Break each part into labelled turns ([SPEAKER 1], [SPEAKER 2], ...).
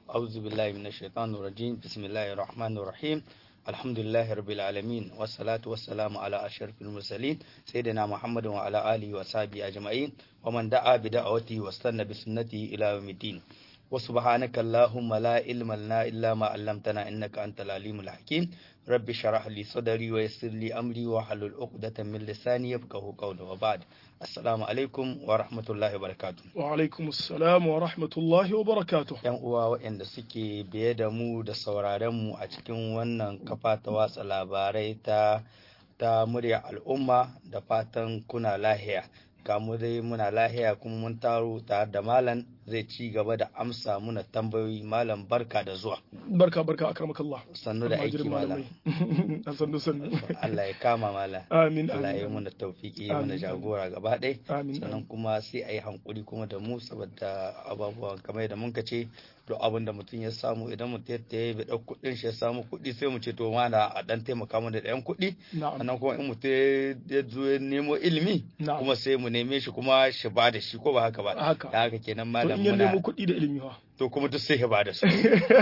[SPEAKER 1] أعوذ بالله من الشيطان الرجيم بسم الله الرحمن الرحيم الحمد لله رب العالمين والصلاة والسلام على أشرف المرسلين سيدنا محمد وعلى آله وصحبه أجمعين ومن دعا بدعوته واستنى بسنته إلى يوم الدين وسبحانك اللهم لا علم لنا إلا ما علمتنا إنك أنت العليم الحكيم رب شرح لي صدري ويسر لي أمري وحلل عقدة من لساني يفقه قولي وبعد السلام عليكم ورحمة الله وبركاته
[SPEAKER 2] wa alaikum assalam wa rahmatullahi wa barakatuh
[SPEAKER 1] yan uwa waɗanda suke biye da mu da sauraren mu a cikin wannan kafa ta watsa labarai ta ta murya al'umma da fatan kuna lahiya ga mu dai muna lahiya kuma mun taro tare da malam zai ci gaba da amsa muna tambayoyi malam barka da zuwa
[SPEAKER 2] barka barka akramakallah
[SPEAKER 1] sannu da aiki malam
[SPEAKER 2] a sannu sannu
[SPEAKER 1] Allah ya kama malam
[SPEAKER 2] amin
[SPEAKER 1] Allah ya yi
[SPEAKER 2] amin
[SPEAKER 1] mana tawfiki ya mana
[SPEAKER 2] Amin.
[SPEAKER 1] jagora gaba ɗaya
[SPEAKER 2] amin
[SPEAKER 1] sannan kuma sai a yi hankuri kuma da mu saboda ababuwan kamar da mun ce duk abin da mutum ya samu idan mutum ya yi bai ɗau kuɗin shi ya samu kuɗi sai mu ce to mana a ɗan taimaka mu da ɗayan kuɗi
[SPEAKER 2] na'am
[SPEAKER 1] sannan kuma in mutum ya zo ya nemo ilimi
[SPEAKER 2] na'am
[SPEAKER 1] kuma sai mu neme shi kuma shi ba da shi ko ba haka ba
[SPEAKER 2] haka
[SPEAKER 1] da haka kenan
[SPEAKER 2] to
[SPEAKER 1] malam
[SPEAKER 2] in ya
[SPEAKER 1] muna
[SPEAKER 2] nemo kuɗi da ilimi fa
[SPEAKER 1] to kuma duk sai ya ba da su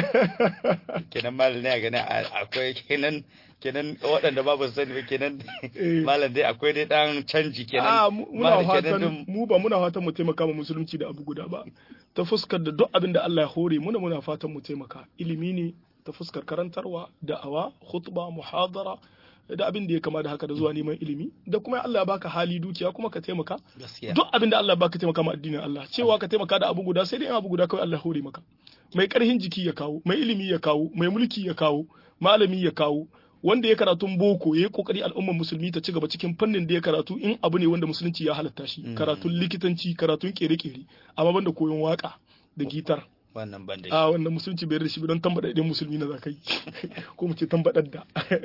[SPEAKER 1] kenan malam ne a gani akwai kenan kenan waɗanda ba ba su sani ba kenan
[SPEAKER 2] Eh.
[SPEAKER 1] malam dai akwai dai ɗan canji kenan
[SPEAKER 2] a mu- muna
[SPEAKER 1] malam kenan
[SPEAKER 2] fatan
[SPEAKER 1] duk-
[SPEAKER 2] mu ba muna fatan mu taimaka ma musulunci da abu guda ba ta fuskar da duk abin da Allah ya hore muna muna fatan mu taimaka ilimi ne ta fuskar karantarwa da'awa khutba muhadara da abin da ya kama da haka da zuwa neman ilimi da kuma Allah ya baka hali dukiya kuma ka taimaka
[SPEAKER 1] gaskiya
[SPEAKER 2] duk abin da Allah ya baka taimaka ma addinin Allah cewa ka taimaka da abu guda sai dai in abu guda kawai Allah ya hore maka mai karhin jiki ya kawo mai ilimi ya kawo mai mulki ya kawo malami ya kawo wanda ya karatun boko ya yi kokari al'ummar musulmi ta ci gaba cikin fannin da ya karatu in abu ne wanda musulunci ya halatta shi
[SPEAKER 1] Mm.
[SPEAKER 2] karatun likitanci karatun kere-kere amma banda koyon waka da gitar
[SPEAKER 1] wannan ban da shi
[SPEAKER 2] a wannan musulunci bai da shi ba don tambada idan musulmi na za ka yi ko mu ce tambadar da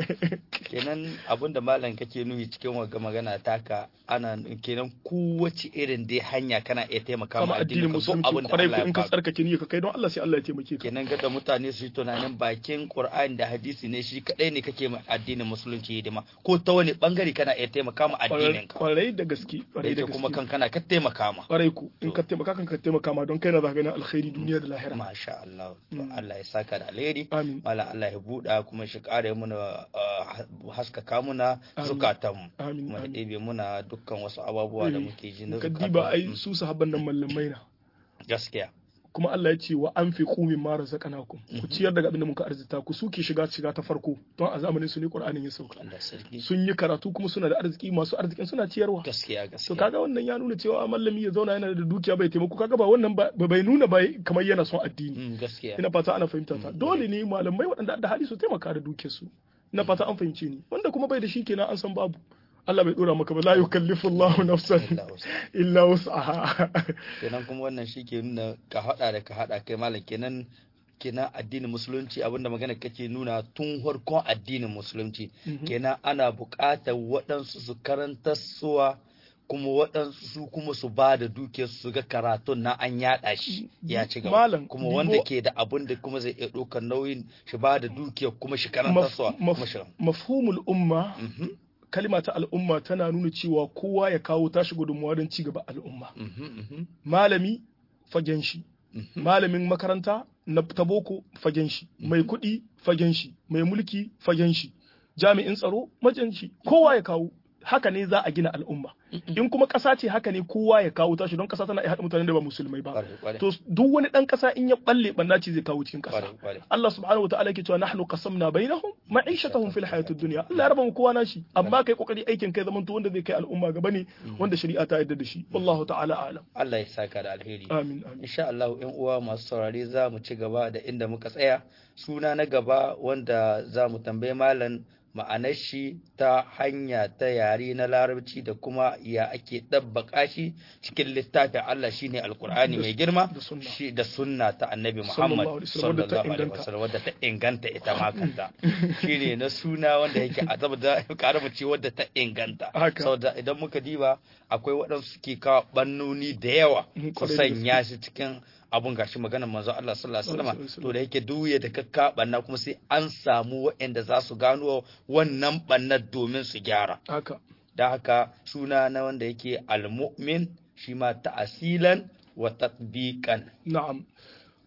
[SPEAKER 1] kenan abinda malam kake nuni cikin wagga magana taka ana kenan kowace irin dai hanya kana iya taimaka
[SPEAKER 2] kama
[SPEAKER 1] ma
[SPEAKER 2] addinin
[SPEAKER 1] addinin ka duk
[SPEAKER 2] musulunci
[SPEAKER 1] abin da
[SPEAKER 2] kwarai
[SPEAKER 1] Allah
[SPEAKER 2] ko
[SPEAKER 1] ya
[SPEAKER 2] in ka
[SPEAKER 1] baka
[SPEAKER 2] tsarkake niyya ka kai don Allah sai Allah ya taimake ka
[SPEAKER 1] kenan ga da mutane su yi tunanin bakin Qur'ani da hadisi ne shi kadai ne kake ma addinin musulunci hidima ko ta wani bangare kana iya taimaka ma addinin ka
[SPEAKER 2] kwarai da gaske
[SPEAKER 1] da
[SPEAKER 2] kwarai da
[SPEAKER 1] yake kuma
[SPEAKER 2] gaske
[SPEAKER 1] kan kana ka taimaka ma
[SPEAKER 2] kwarai ku in
[SPEAKER 1] To.
[SPEAKER 2] ka taimaka kan ka taimaka ma don kai na za ka ganin alkhairi duniya da lahira
[SPEAKER 1] masha Allah to
[SPEAKER 2] Mm.
[SPEAKER 1] Allah ya saka da alheri
[SPEAKER 2] amin
[SPEAKER 1] Malam Allah ya buɗa kuma shi ƙara muna uh, haskaka muna
[SPEAKER 2] Amin.
[SPEAKER 1] zukatanmu
[SPEAKER 2] amin
[SPEAKER 1] kuma da
[SPEAKER 2] amin
[SPEAKER 1] ɗebe muna dukkan wasu abubuwa da
[SPEAKER 2] Eh,
[SPEAKER 1] muke ji na
[SPEAKER 2] ka
[SPEAKER 1] zukatan
[SPEAKER 2] diba ai
[SPEAKER 1] Mm,
[SPEAKER 2] su sahabban nan mallamai na
[SPEAKER 1] gaskiya
[SPEAKER 2] kuma Allah ya ce wa an fi kumin mara zakanakum ku
[SPEAKER 1] Mhm.
[SPEAKER 2] ciyar daga abin da muka arzita ku suke shiga shiga ta farko don a zamanin su ne Qur'anin ya sauka
[SPEAKER 1] Allah sarki
[SPEAKER 2] sun yi karatu kuma suna da arziki masu arzikin suna ciyarwa
[SPEAKER 1] gaskiya
[SPEAKER 2] to
[SPEAKER 1] gaskiya
[SPEAKER 2] kaga wannan ya nuna cewa mallami ya zauna yana da dukiya bai taimako kaga ba wannan ba bai nuna ba kamar yana son addini
[SPEAKER 1] Mm, gaskiya
[SPEAKER 2] ina fata ana fahimta ta
[SPEAKER 1] Mm.
[SPEAKER 2] dole ne malamai waɗanda da hali su taimaka da dukiyarsu ina fata an fahimce ni wanda kuma bai da shi kenan an san babu Allah bai dora maka ba la yukallifu Allahu nafsan
[SPEAKER 1] Allah wasu.
[SPEAKER 2] illa wus'aha
[SPEAKER 1] kenan kuma wannan shi ke nuna ka haɗa da ka haɗa kai malam kenan kenan addinin musulunci abinda magana kake nuna tun farkon addinin musulunci
[SPEAKER 2] Mhm.
[SPEAKER 1] kenan ana buƙatar waɗansu su karanta suwa kuma waɗansu su kuma su ba da dukiyar su ga karatun na an yaɗa shi ya ci gaba
[SPEAKER 2] Malam,
[SPEAKER 1] kuma
[SPEAKER 2] dibo-
[SPEAKER 1] wanda ke da abin da kuma zai iya ɗaukar nauyin shi ba da dukiyar kuma shi karanta
[SPEAKER 2] Maf-
[SPEAKER 1] suwa
[SPEAKER 2] maf-
[SPEAKER 1] kuma shi
[SPEAKER 2] mafhumul umma
[SPEAKER 1] Mhm,
[SPEAKER 2] kalima ta al'umma tana nuna cewa kowa ya kawo tashi gudunmuwa don ci gaba al'umma
[SPEAKER 1] mhm, mhm,
[SPEAKER 2] malami fagen shi
[SPEAKER 1] mhm.
[SPEAKER 2] malamin makaranta na ta boko fagen shi mai kuɗi fagen shi mai mulki fagen shi jami'in tsaro majan shi kowa ya kawo haka ne za a gina al'umma in kuma ƙasa ce haka ne kowa ya kawo tashi don ƙasa tana iya haɗa mutanen da ba musulmai ba
[SPEAKER 1] Ƙwarai, ƙwarai,
[SPEAKER 2] to duk wani ɗan ƙasa in ya balle ɓanna ce zai kawo cikin ƙasa
[SPEAKER 1] ƙwarai, ƙwarai.
[SPEAKER 2] Allah subhanahu wataala yake cewa nahnu qasamna bainahum ma'ishatahum fil hayatid dunya Allah ya raba mu kowa nashi amma kai kokari aikin kai zaman to wanda zai kai al'umma gaba ne wanda shari'a ta yarda da shi wallahu ta'ala a'lam
[SPEAKER 1] Allah ya saka da alheri
[SPEAKER 2] amin amin
[SPEAKER 1] insha Allah yan uwa masu saurare za mu ci gaba da inda muka tsaya suna na gaba wanda za mu tambayi malam ma'anar shi ta hanya ta yare na larabci da kuma ya ake ɗabbaka shi cikin littafin Allah shine alkur'ani mai girma
[SPEAKER 2] da sunna.
[SPEAKER 1] shi da sunna ta annabi
[SPEAKER 2] Sallallahu
[SPEAKER 1] Muhammad
[SPEAKER 2] alaihi wasallam, wadda ta
[SPEAKER 1] sallallahu alaihi
[SPEAKER 2] inganta.
[SPEAKER 1] wasallam wadda ta inganta ita ma kanta shine na suna wanda yake a saboda karamu ce wadda ta inganta
[SPEAKER 2] Haka.
[SPEAKER 1] saboda idan muka diba akwai waɗansu suke kawo bannoni da yawa
[SPEAKER 2] Mhm,
[SPEAKER 1] su
[SPEAKER 2] kwarai da gaske.
[SPEAKER 1] sanya shi cikin abun gashi maganar manzo Allah sallallahu alaihi
[SPEAKER 2] Sallallahu
[SPEAKER 1] wasallam
[SPEAKER 2] alaihi
[SPEAKER 1] to da yake duye da kakka banna kuma sai an samu waɗanda za su gano wannan bannar domin su gyara
[SPEAKER 2] haka
[SPEAKER 1] da haka suna na wanda yake al-mu'min shi ma ta'asilan wa tatbiqan
[SPEAKER 2] na'am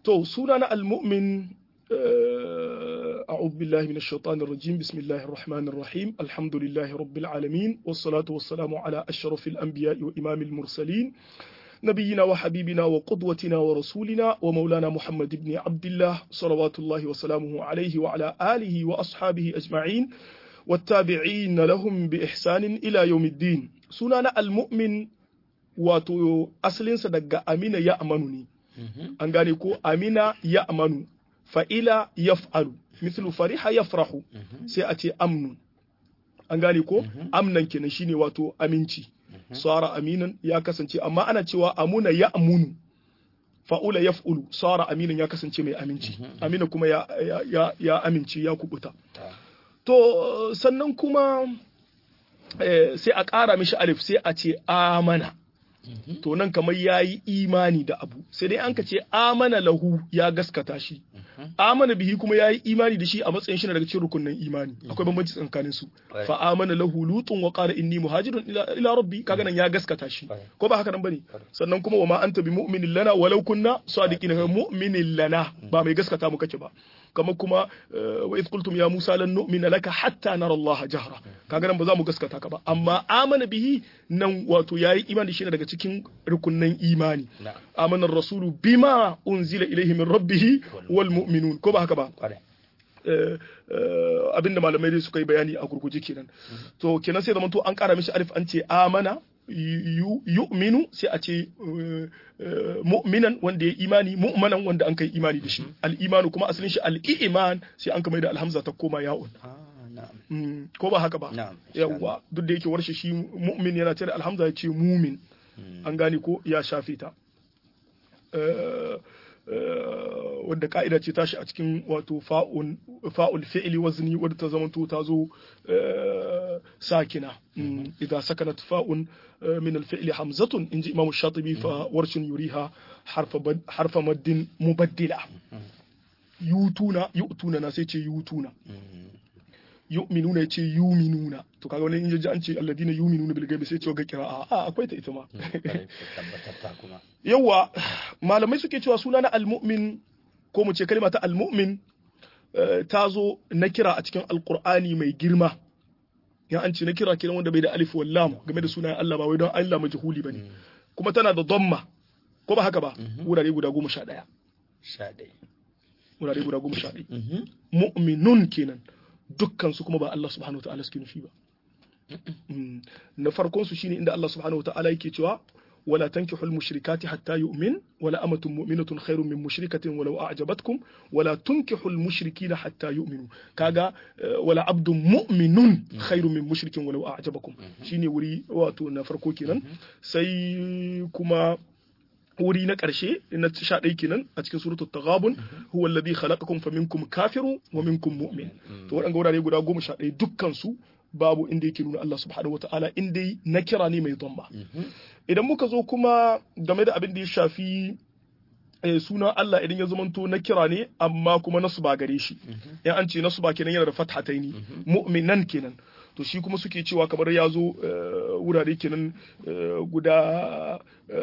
[SPEAKER 2] to suna na al-mu'min أعوذ بالله من الشيطان الرجيم بسم الله الرحمن الرحيم الحمد لله رب العالمين والصلاة والسلام على أشرف الأنبياء وإمام المرسلين نبينا وحبيبنا وقدوتنا ورسولنا ومولانا محمد بن عبد الله صلوات الله وسلامه عليه وعلى آله وأصحابه أجمعين والتابعين لهم بإحسان إلى يوم الدين سنانا المؤمن wato asalinsa daga amina ya amanu ne an gane ko amina ya amanu fa'ila yaf'alu mislu fariha yafrahu sai a ce amnun an gane ko amnan kenan shine wato aminci sara aminan ya kasance amma ana cewa amuna ya amunu fa'ula yaf'ulu sara aminan ya kasance mai aminci amina kuma ya ya ya amince ya kubuta to sannan kuma sai a ƙara mishi alif sai a ce amana to nan kamar ya yi imani da abu sai dai an ka ce amana lahu ya gaskata shi amana bihi kuma ya yi imani da shi a matsayin shi na daga cikin rukunin imani akwai bambanci tsakanin su fa amana lahu lutun wa qala inni muhajirun ila rabbi kaga nan ya gaskata shi ko ba haka nan bane sannan kuma wa ma anta bi mu'minin lana walau kunna sadiqina mu'minin lana ba mai gaskata mu kake ba kama kuma wa idh qultum ya musa lan nu'mina laka hatta nara Allah jahra kaga nan ba za mu gaskata ka ba amma amana bihi nan wato yayi imani shi daga cikin rukunnan imani amana rasulu bima unzila ilayhi min rabbih wal mu'minun ko ba haka ba abinda malamai dai suka yi bayani a gurguje kenan to kenan sai zaman to an kara mishi alif an ce amana yu'minu sai a ce mu'minan wanda ya imani mu'manan wanda an kai imani da shi al-imanu kuma asalin shi al-iman sai an kamar da alhamza ta koma ya'un ko ba haka ba yawwa duk da yake warshe shi mu'min yana tare alhamza ya ce mumin an gane ko ya shafe ta wadda ka'ida ce tashi a cikin wato fa'ul fi'li wazni wadda ta zamanto ta zo sakina idan sakanat fa'un min al-fi'li hamzatun inji imam shatibi fa warshin yuriha harfa maddin mubaddila yutuna yutuna na sai ce yutuna yu'minuna yace yuminuna to kaga wani inji an ce alladina yuminuna bil ghaibi sai ce ga qira'a a akwai ta ita ma yawa malamai suke cewa suna na almu'min ko mu ce kalma ta almu'min ta zo na kira a cikin alqur'ani mai girma ya an ce na kira kiran wanda bai da alif wal lam game da sunayen Allah ba wai don Allah majhuli bane kuma tana da dhamma ko ba haka ba wurare guda goma sha ɗaya wurare guda goma sha ɗaya mu'minun kenan dukkan su kuma ba Allah subhanahu wa ta'ala suke nufi ba na farkon su shine inda Allah subhanahu wa ta'ala yake cewa ولا تنكحوا المشركات حتى يؤمن ولا أمة مؤمنة خير من مشركة ولو أعجبتكم ولا تنكحوا المشركين حتى يؤمنوا كاغا ولا عبد مؤمن خير من مشرك ولو أعجبكم شيني وري واتو نفرقو كينان سي كما wuri na ƙarshe na sha ɗai kenan a cikin suratul taghabun huwa alladhi khalaqakum faminkum kafiru wa minkum mu'min to waɗanga wurare guda goma sha ɗaya dukkan su babu inda yake nuna Allah subhanahu wa ta'ala in dai na kira ne mai dhamma idan muka zo kuma game da abin da ya shafi sunan Allah idan ya zamanto na kira ne amma kuma nasu ba gare shi in an ce nasu ba kenan yana da fathataini mu'minan kenan to shi kuma suke cewa kamar ya zo wurare kenan guda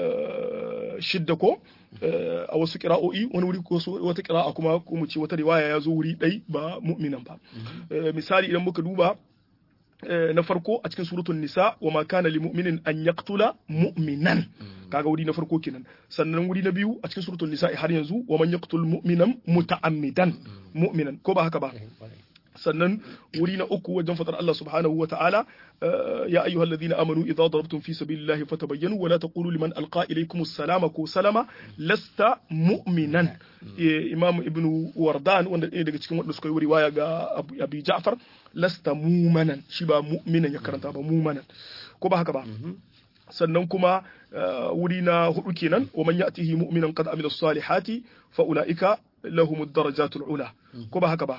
[SPEAKER 2] shidda ko a wasu kira'o'i wani wuri ko wata kira'a kuma ko mu ce wata riwaya ya zo wuri ɗai ba mu'minan ba misali idan muka duba na farko a cikin suratul nisa wa ma kana lil mu'minin an yaqtula mu'minan kaga wuri na farko kenan sannan wuri na biyu a cikin suratul nisa har yanzu wa man yaqtul mu'minan muta'ammidan mu'minan ko ba haka ba sannan wuri na uku wajen fatar Allah subhanahu wa ta'ala ya ayyuhal ladina amanu idza darabtum fi sabilillahi fatabayyanu wa la taqulu liman alqa ilaykum salama ko salama lasta mu'minan imam ibnu wardan wanda ɗaya daga cikin wanda suka yi riwaya ga abi ja'far lasta mu'manan shi ba mu'minan ya karanta ba mu'manan ko ba haka ba sannan kuma wuri na hudu kenan wa man ya'tihi mu'minan qad amila salihati fa ulaika lahumud darajatul ula ko ba haka ba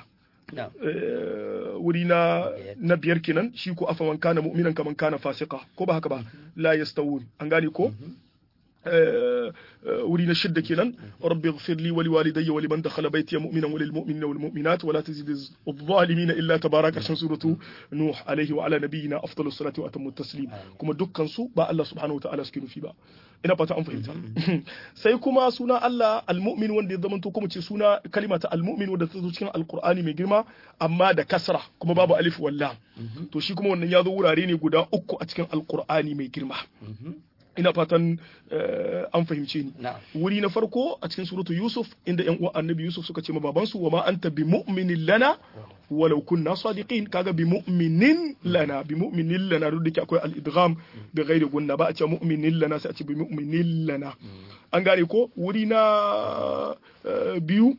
[SPEAKER 2] wuri na na biyar kenan shi ko afa man kana mu'minan kaman kana fasika ko ba haka ba la yastawun an gane ko wuri na shidda kenan rabbi ighfir li wa li walidayya wa liman dakhala baytiya mu'minan wa lil mu'minina wal mu'minat wa la tazid adh-dhalimin illa tabaraka karshen suratu nuh alaihi wa ala nabiyyina afdalus salati wa atammu taslim kuma dukkan su ba Allah subhanahu wa ta'ala suke nufi ba ina fata an fahimta sai kuma suna Allah al-mu'min wanda ya zama to kuma ce suna kalima ta al-mu'min wanda ta zo cikin alqur'ani mai girma amma da kasra kuma babu alif walla to shi kuma wannan ya zo wurare ne guda uku a cikin alqur'ani mai girma ina fatan an fahimce ni wuri na farko a cikin suratu yusuf inda yan uwan annabi yusuf suka ce ma babansu wa ma anta bi mu'minin lana walau kunna sadiqin kaga bi mu'minin lana bi mu'minin lana duk da akwai al-idgham bi ghairi gunna ba a ce mu'minin lana sai a ce bi mu'minin lana an gane ko wuri na biyu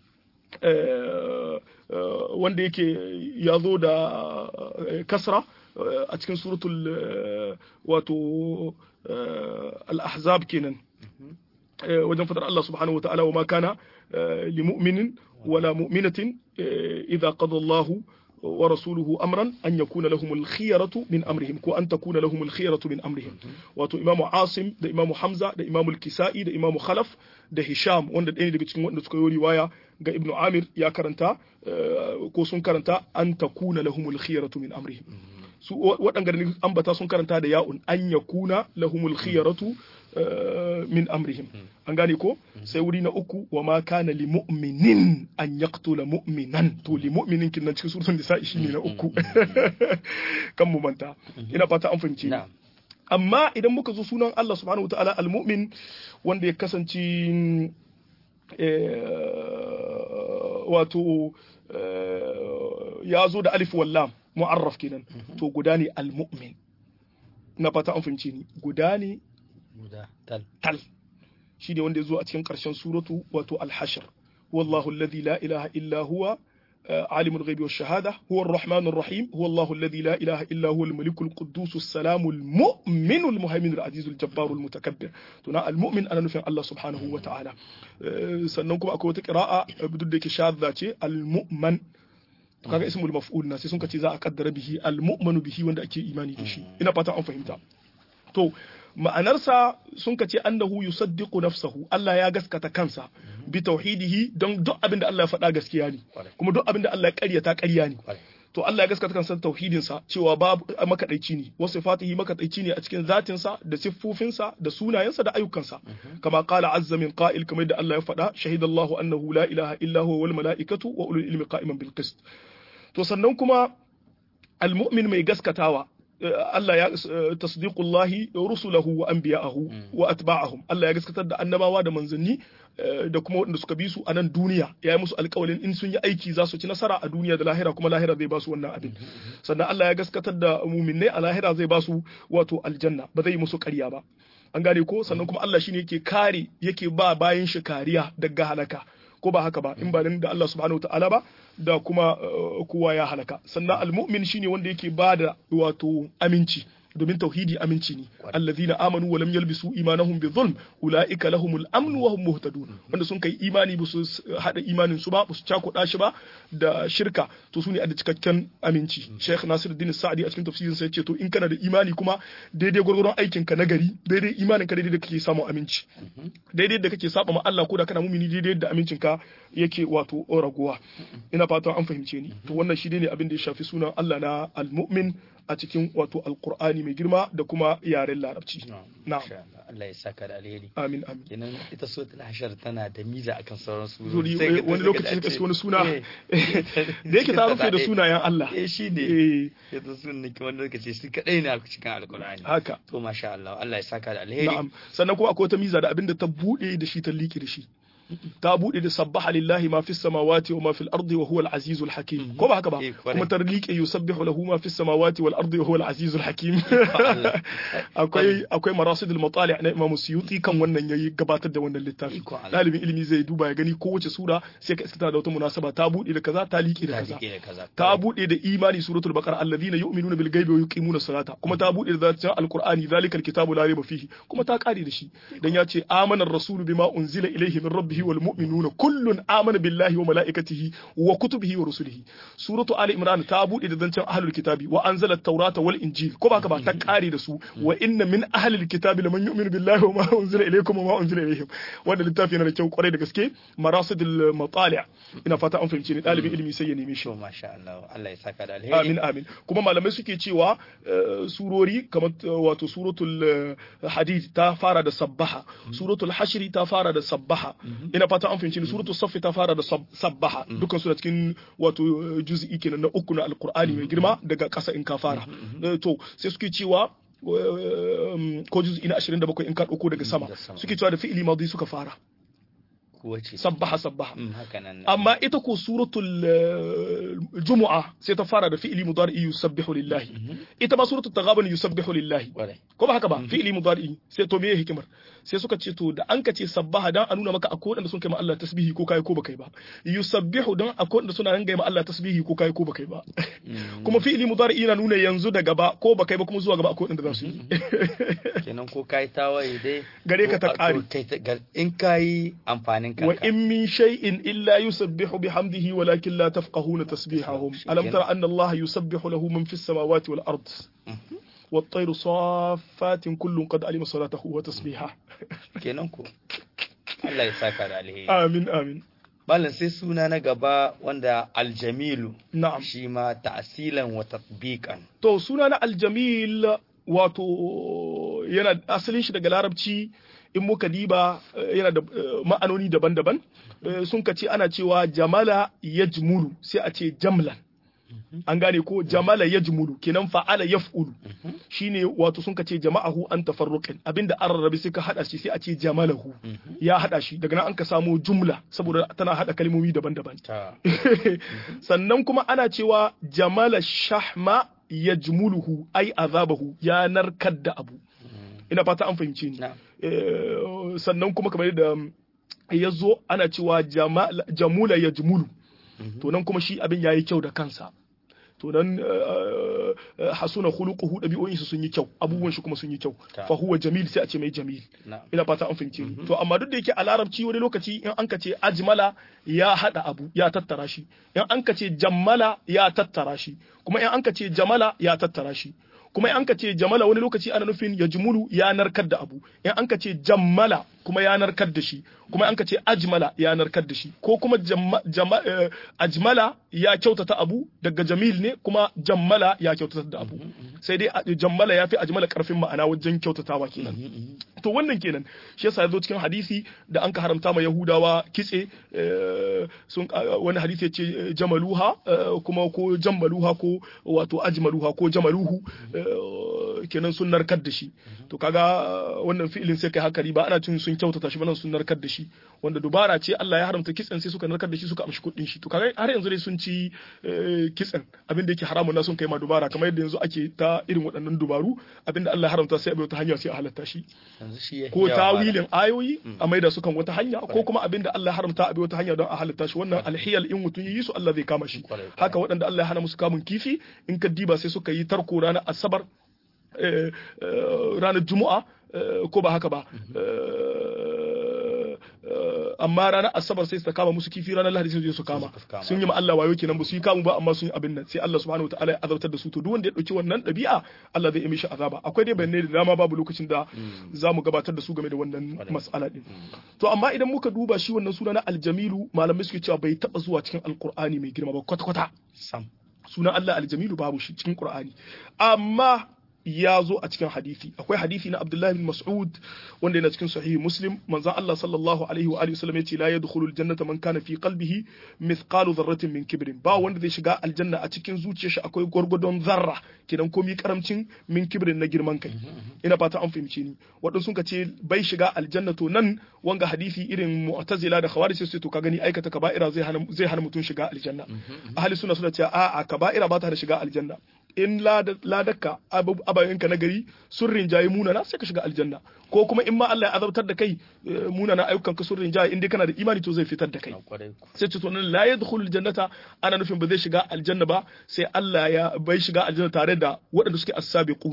[SPEAKER 2] wanda yake ya zo da kasra a cikin suratul wato al-ahzab kenan wajen fadar Allah subhanahu wata'ala wa ma kana li mu'minin wala mu'minatin idza qada Allah wa rasuluhu amran an yakuna lahum al-khiyaratu min amrihim ko an takuna lahum al-khiyaratu min amrihim wato imamu Asim da imamu Hamza da imamu al-Kisa'i da imamu Khalaf da Hisham wanda ɗaya daga cikin wanda suka yi riwaya ga Ibn Amir ya karanta ko sun karanta an takuna lahum al-khiyaratu min amrihim su waɗanda da ambata sun karanta da ya'un an ya kuna lahumul khiyaratu min amrihim an gane ko sai wuri na uku wa ma kana li mu'minin an yaqtula mu'minan to li mu'minin kin nan cikin suratul nisa shi ne na uku kan mu manta ina fata an fahimce ni amma idan muka zo sunan Allah subhanahu wataala al-mu'min wanda ya kasance wato ya zo da alif wallam mu'arraf kenan to guda ne al-mu'min na fata an fahimce ni guda ne tal shi ne wanda ya zo a cikin ƙarshen suratu wato al-hashr wallahu alladhi la ilaha illa huwa عالم الغيب والشهادة هو الرحمن الرحيم هو الله الذي لا إله إلا هو الملك القدوس السلام المؤمن المهيمن العزيز الجبار المتكبر تنا المؤمن أنا نفهم الله سبحانه وتعالى سننكم أكو تقراءة بدون شاذة المؤمن kaga ismul maf'ul na sai sun kace za a kaddara bihi al-mu'minu bihi wanda ake imani da shi ina fata an fahimta to ma'anarsa sun kace annahu yusaddiqu nafsahu Allah ya gaskata kansa bi tauhidihi don duk abin da Allah ya faɗa gaskiya ne kuma duk abin da Allah ya ƙaryata ƙarya ne to Allah ya gaskata kansa tauhidin sa cewa babu makadaici ne wasu fatihi makadaici ne a cikin zatin sa da siffofinsa da sunayensa da ayyukansa kama qala azza min qa'il kamar da Allah ya faɗa shahidallahu annahu la ilaha illa huwa wal mala'ikatu wa ulul ilmi qa'iman bil qist to sannan kuma almu'min mai gaskatawa Allah ya tasdiqullahi rusulahu wa anbiya'ahu wa atba'ahum Allah ya gaskatar da annabawa da manzanni da kuma waɗanda suka bi su a nan duniya ya yi musu alƙawalin in sun yi aiki za su ci nasara a duniya da lahira kuma lahira zai ba su wannan abin sannan Allah ya gaskatar da muminai a lahira zai ba su wato aljanna ba zai yi musu ƙarya ba an gane ko sannan kuma Allah shine yake kare yake ba bayan shi kariya daga halaka ko ba haka ba in ba da Allah subhanahu ta'ala ba da kuma kowa ya halaka sannan almu'min shine wanda yake ba da wato aminci domin tauhidi aminci ne allazina amanu wa lam yalbisu imanahum bi zulm ulaika lahumul amn wa hum muhtadun wanda sun kai imani ba su hada imanin su ba ba su cakuda shi ba da shirka to su ne a da cikakken aminci Sheikh Nasiruddin Sa'di a cikin tafsirin sa yace to in kana da imani kuma daidai gurgurun aikin ka nagari daidai imanin ka daidai da kake samu aminci daidai da kake saba ma Allah ko da kana mumini daidai da amincin ka yake wato raguwa ina fatan an fahimce ni to wannan shi ne abin da ya shafi sunan Allah na al-mu'min a cikin wato alkur'ani mai girma da kuma yaren larabci
[SPEAKER 1] na Allah ya saka da alheri
[SPEAKER 2] amin amin
[SPEAKER 1] kenan ita suratul hashar tana da miza akan sauran
[SPEAKER 2] surori wani lokaci ka wani suna da yake ta rufe da sunayen Allah
[SPEAKER 1] eh shine ita sunan ki wani lokaci shi kadai ne a cikin alkur'ani
[SPEAKER 2] haka
[SPEAKER 1] to masha Allah Allah ya saka da alheri
[SPEAKER 2] na'am sannan kuma akwai wata miza da abinda ta bude da shi ta liƙe da shi ta bude da sabbaha lillahi ma fis samawati wa ma fil ardi wa huwa al azizul hakim ko ba haka ba kuma ta liƙe yusabbihu lahu ma fis samawati wal ardi wa huwa al azizul hakim akwai akwai marasidul matali' na Imam Suyuti kan wannan yayi gabatar da wannan littafi dalibin ilimi zai duba ya gani kowace sura sai ka iskata da wata munasaba ta bude da kaza ta liƙe da kaza ta bude da imani suratul baqara alladhina yu'minuna bil ghaibi wa yuqimuna salata kuma ta bude da zatin alqur'ani zalikal kitabu la raiba fihi kuma ta kare da shi dan ya ce amana ar-rasulu bima unzila ilayhi min rabbi bihi wal mu'minuna kullun amana billahi wa malaikatihi wa kutubihi wa rusulihi suratu ali imran ta bude da zancen ahlul kitabi wa anzala at-taurata wal injil ko ba ka ba ta kare da su wa inna min ahlil kitabi laman yu'minu billahi wa ma unzila ilaykum wa ma unzila ilayhim wanda littafi yana da kyau kwarai da gaske marasidul matali' ina fata an fahimci ni dalibin ilimi sai ya neme shi
[SPEAKER 1] to masha Allah Allah ya saka da alheri
[SPEAKER 2] amin amin kuma malamai suke cewa eh, surori kamar eh, wato suratul eh, hadid ta fara da sabbaha suratul hashri ta fara da sabbaha ina fata an fahimci ni suratul saff ta fara da sab- sabbaha dukkan su da cikin wato eh, juz'i kenan na uku na alqur'ani mai girma daga ƙasa in ka fara Eh, to sai suke cewa eh, ko juz'i na 27 in ka dauko daga sama
[SPEAKER 1] da sama.
[SPEAKER 2] suke cewa da fi'ili madi suka fara
[SPEAKER 1] kuwa ce
[SPEAKER 2] sabbaha sabbaha
[SPEAKER 1] Mm, haka nan
[SPEAKER 2] amma ita ko suratul eh, jumu'a sai ta fara da fi'li mudari yusabbihu lillahi ita ma suratul taghabun yusabbihu lillahi
[SPEAKER 1] kwarai
[SPEAKER 2] ko ba haka ba fi'li mudari sai to meye hikimar sai suka ce to da an ka ce sabbaha dan a nuna maka akwai wanda sun kai ma Allah tasbihi ko kai ko ba kai ba yusabbihu dan akwai wanda suna nan ga ma Allah tasbihi ko kai ko ba kai ba kuma fi'li mudari yana nuna yanzu da gaba ko ba kai ba kuma zuwa gaba akwai wanda za su yi
[SPEAKER 1] kenan ko kai tawaye dai
[SPEAKER 2] Gare ka ta
[SPEAKER 1] ko-
[SPEAKER 2] ƙare.
[SPEAKER 1] to kai ta- ga- in kai amfanin
[SPEAKER 2] wa
[SPEAKER 1] kanka
[SPEAKER 2] in min shay'in illa yusabbihu bihamdihi walakin la tafqahuna tasbihahum alam tara anna Allah yusabbihu lahu man fis samawati wal ard والطير صافات كل قد علم صلاته وتسبيحه
[SPEAKER 1] kenan ko Allah ya saka da alheri
[SPEAKER 2] آمين آمين
[SPEAKER 1] malam sai suna na gaba wanda aljamilu
[SPEAKER 2] نعم
[SPEAKER 1] shi ma ta'asilan wa tatbiqan
[SPEAKER 2] to suna na aljamil wato yana asalin shi daga larabci in muka diba eh, yana da eh, ma'anoni daban-daban Eh, sun ka ce ana cewa jamala yajmulu sai a ce jamlan an gane ko jamala yajmulu kenan fa'ala yaf'ulu shine wato sun ka ce jama'ahu an tafarruqin abinda an rarrabe sai ka hada shi sai a ce jamalahu ya hada shi daga nan an ka samo jumla saboda tana hada kalmomi daban-daban
[SPEAKER 1] ta
[SPEAKER 2] sannan kuma ana cewa jamala shahma yajmuluhu ai azabahu ya narkar da abu ina fata an fahimce ni
[SPEAKER 1] na'am
[SPEAKER 2] Eh, sannan kuma kamar da ya zo ana cewa jamala- jamula yajmulu to nan kuma shi abin yayi kyau da kansa to nan eh, eh, hasuna khuluquhu dabi'o'in su sun yi kyau abubuwan shi kuma sun yi kyau
[SPEAKER 1] Ta.
[SPEAKER 2] fa huwa jamil sai a ce mai jamil
[SPEAKER 1] na'am
[SPEAKER 2] ina fata an fahimce ni to amma duk da yake a larabci wani lokaci in an ka ce ajmala ya hada abu ya tattara shi in an ka ce jammala ya tattara shi kuma in an ka ce jamala ya tattara shi kuma in an ka ce jamala wani lokaci ana nufin ya jumulu ya narkar da abu in an ka ce jammala kuma ya narkar da shi kuma an ka ce ajmala ya narkar da shi ko kuma jamma, jamma, eh, ajmala ya kyautata abu daga jamil ne kuma jammala ya kyautata da abu sai dai a- jammala ya fi ajmala karfin ma'ana wajen kyautatawa kenan to wannan kenan shi yasa yazo cikin hadisi da an ka haramta ma yahudawa kitse eh, sun ah, wani hadisi ya ce eh, jamaluha eh, kuma ko jammaluha ko wato ajmaluha ko jamaluhu eh, kenan sun narkar da shi to kaga ah, wannan fi'ilin sai kai hakari ba ana cin sun kyautata shi ba nan sun narkar da shi wanda dubara ce Allah ya haramta kitsen sai suka narkar da shi suka amshi kuɗin shi to kaga har yanzu dai sun ci eh, kitsen abin da yake haramun na sun kai ma dubara kamar yadda yanzu ake ta irin waɗannan dubaru abin da Allah ya haramta sai a bi wata hanya sai a halatta shi
[SPEAKER 1] yanzu shi ya
[SPEAKER 2] ko
[SPEAKER 1] yawa malam.
[SPEAKER 2] tawilin ayoyi a maida su kan wata hanya ko kuma abin da Allah ya haramta a bi wata hanya don a halatta shi wannan alhiyal in mutum yi su Allah zai kama shi
[SPEAKER 1] Kwarai, kwarai.
[SPEAKER 2] haka waɗanda Allah ya hana musu kamun kifi in ka diba sai suka yi tarko ranar asabar eh, eh, ranar juma'a eh, ko ba haka ba Eh, eh, amma ranar asabar sai su kama musu kifi ranar lahadi sai su je su kama
[SPEAKER 1] su kama.
[SPEAKER 2] sun yi ma Allah wayo kenan ba su yi kamu ba amma sun yi abin nan sai Allah subhanahu wataala ya azabtar da su to duk wanda ya dauki wannan ɗabi'a Allah zai yi mishi azaba akwai dai bayanai da dama babu lokacin da za mu gabatar da su game da wannan mas'ala din to amma idan muka duba shi wannan suna na aljamilu malamai suke cewa bai taba zuwa cikin alqur'ani mai girma ba kwata kwata
[SPEAKER 1] sam
[SPEAKER 2] sunan Allah aljamilu babu shi cikin qur'ani amma ya zo a cikin hadisi akwai hadisi na Abdullah bin Mas'ud wanda yana cikin sahihi Muslim manzon Allah sallallahu alaihi wa alihi wasallam yace la yadkhulul jannata man kana fi qalbihi mithqalu dharratin min kibrin ba wanda zai shiga aljanna a cikin zuciyar shi akwai gwargwadon zarra kidan komi karamcin min kibrin na girman kai ina fata an fahimce ni waɗansu sun ce bai shiga aljanna to nan wanga hadisi irin mu'tazila da khawarij sai to ka gani aikata kaba'ira zai hana zai hana mutum shiga aljanna ahli sunna suna cewa a'a kaba'ira ba ta da shiga aljanna in ladakka abayenka na gari sun rinjaye munana sai ka shiga aljanna ko kuma in ma Allah ya azabtar da kai munana ayyukan ka sun rinjaye in dai kana da imani to zai fitar da kai sai ce to nan la yadkhulul jannata ana nufin ba zai shiga aljanna ba sai Allah ya bai shiga aljanna tare da waɗanda suke as-sabiquna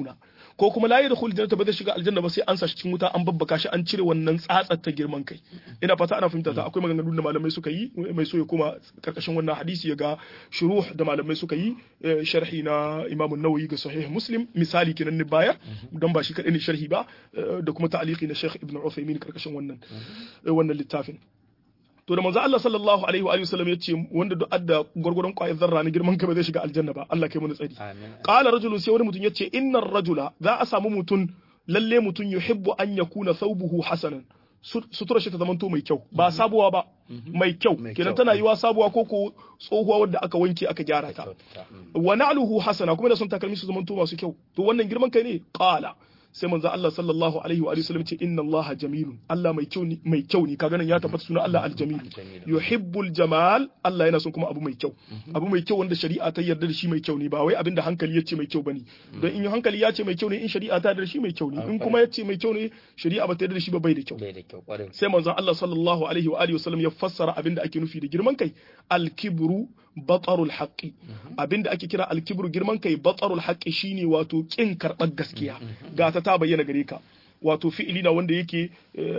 [SPEAKER 2] ko kuma la yadkhul jannata ba zai shiga aljanna ba sai an sa shi cikin wuta an babbaka shi an cire wannan tsatsar ta girman kai ina fata ana fahimta ta akwai maganganun da malamai suka yi mai so ya koma karkashin wannan hadisi ya ga shuruh da malamai suka yi sharhi na Imam Nawawi ga Sahih Muslim misali kenan ne baya dan ba shi kadai ne sharhi ba da kuma ta'liqi na Sheikh Ibn Uthaymeen karkashin wannan wannan littafin to da manzo Allah sallallahu alaihi wa sallam ya ce wanda duk adda gurgurun kwayar zarra na girman ka ba zai shiga aljanna ba Allah kai mu tsari qala rajulun sai wani mutum yace innar rajula za a samu mutum lalle mutum yuhibbu an yakuna thawbuhu hasanan sutura shi ta zamanto mai kyau ba sabuwa ba mai kyau kenan tana yiwa sabuwa ko ko tsohuwa wadda aka wanke aka gyara ta wa na'luhu hasana kuma da sun takalmi su zamanto masu kyau to wannan girman kai ne qala sai manzo Allah sallallahu alaihi wa sallam ce inna Allah jamilun Allah mai kyau ne mai kyau ne kaga nan ya tabbata sunan Allah aljamil yuhibbul jamal Allah yana son kuma abu mai kyau abu mai kyau wanda shari'a ta yarda da shi mai kyau ne ba wai abinda hankali ya ce mai kyau bane don in hankali ya ce mai kyau ne in shari'a ta yarda da shi mai kyau ne in kuma ya ce mai kyau ne shari'a ba ta yarda da shi ba bai da kyau sai manzo Allah sallallahu alaihi wa alihi wasallam ya fassara abinda ake nufi da girman kai al-kibru batarul haqqi abinda ake kira alkibru girman kai batarul haqqi shine wato kin karbar gaskiya ga ta ta bayyana gare ka wato fi'ili na wanda yake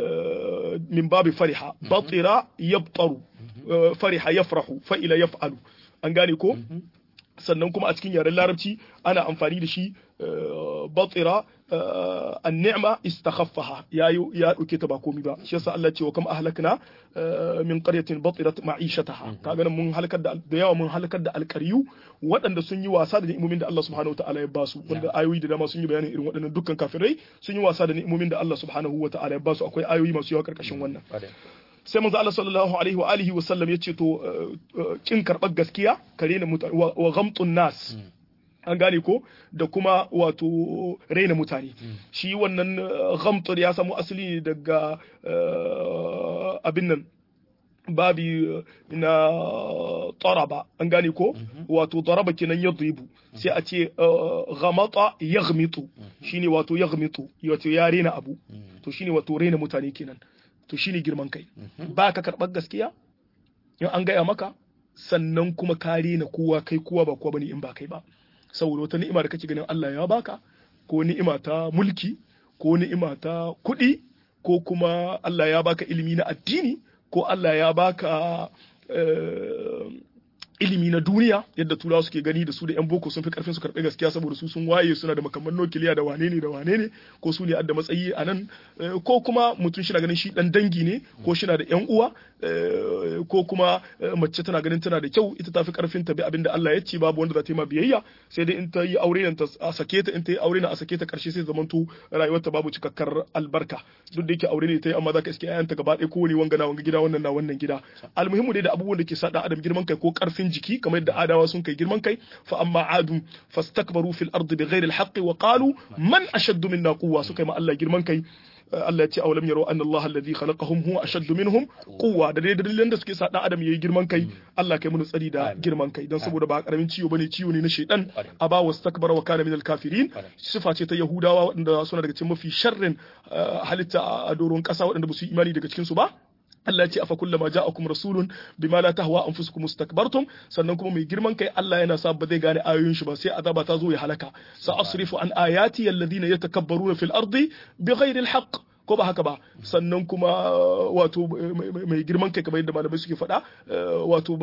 [SPEAKER 2] min babi fariha batira yabtaru fariha yafrahu fa'ila yaf'alu an gane ko sannan kuma a cikin yaren larabci ana amfani da shi batira an-ni'ma istakhaffaha ya ya dauke ta ba komai ba shi yasa Allah ce wa kam ahlakna min qaryatin batirat ma'ishataha kaga nan mun halakar da da yawa mun halakar da alqaryu waɗanda sun yi wasa da ni'imomin da Allah subhanahu wataala ya basu wanda ayoyi da dama sun yi bayanin irin waɗannan dukkan kafirai sun yi wasa da ni'imomin da Allah subhanahu wataala ya basu akwai ayoyi masu yawa karkashin wannan sai manzo Allah sallallahu alaihi wa alihi wa sallam yace to kin karbar gaskiya kare na wa ghamtun nas an gane ko da kuma wato raina mutane shi wannan ghamtur ya samu asali daga abin nan babi na taraba an gane ko wato daraba kenan yadribu sai a ce ghamata yaghmitu shine wato yaghmitu wato ya rena abu to shine wato raina mutane kenan to shine girman kai ba ka karɓar gaskiya in an gaya maka sannan kuma ka rena kowa kai kowa ba kowa bane in ba kai ba saboda wata ni'ima da kake ganin Allah ya baka ko ni'ima ta mulki ko ni'ima ta kuɗi ko kuma Allah ya baka ilimi na addini ko Allah ya baka ilimi na duniya yadda turawa suke gani da su da yan boko sun fi karfin su karɓi gaskiya saboda su sun waye suna da makamman nukiliya da wane ne da wane ne ko su ne adda matsayi a nan ko kuma mutum shi na ganin shi dan dangi ne ko shi na da yan uwa ko kuma mace tana ganin tana da kyau ita tafi karfin ta bi abinda Allah ya ce babu wanda za ta yi ma biyayya sai dai in ta yi aure nan ta a sake ta in ta yi aure nan a sake ta karshe sai zamanto rayuwarta babu cikakkar albarka duk da yake aure ne ta yi amma za ka iske ayanta gaba ɗaya kowane wanga na wanga gida wannan na wannan gida almuhimmu dai da abubuwan da ke sa adam girman kai ko karfin jiki kamar yadda adawa sun kai girman kai fa amma adum fastakbaru fil ardi bighairi alhaqqi wa qalu man ashaddu minna quwwa suka yi ma Allah girman kai Allah ya ce awalam yaro anna Allah alladhi khalaqahum huwa ashaddu minhum quwwa da dai dalilan da suke sa dan adam yayi girman kai Allah kai mun tsari da girman kai dan saboda ba karamin ciwo bane ciwo ne na shaydan aba wastakbara wa kana minal kafirin sifa ce ta yahudawa waɗanda suna daga cikin mafi sharrin halitta a doron kasa waɗanda ba su yi imani daga cikin su ba Allah ce afa kullama ja'akum rasulun bima la tahwa anfusukum mustakbartum sannan kuma mai girman kai Allah yana sa ba zai gane ayoyin shi ba sai azaba ta zo ya halaka sa asrifu an ayati alladhina yatakabbaruna fil ardi bighairi alhaq ko ba haka ba sannan kuma wato mai girman kai kamar yadda malamai suke faɗa wato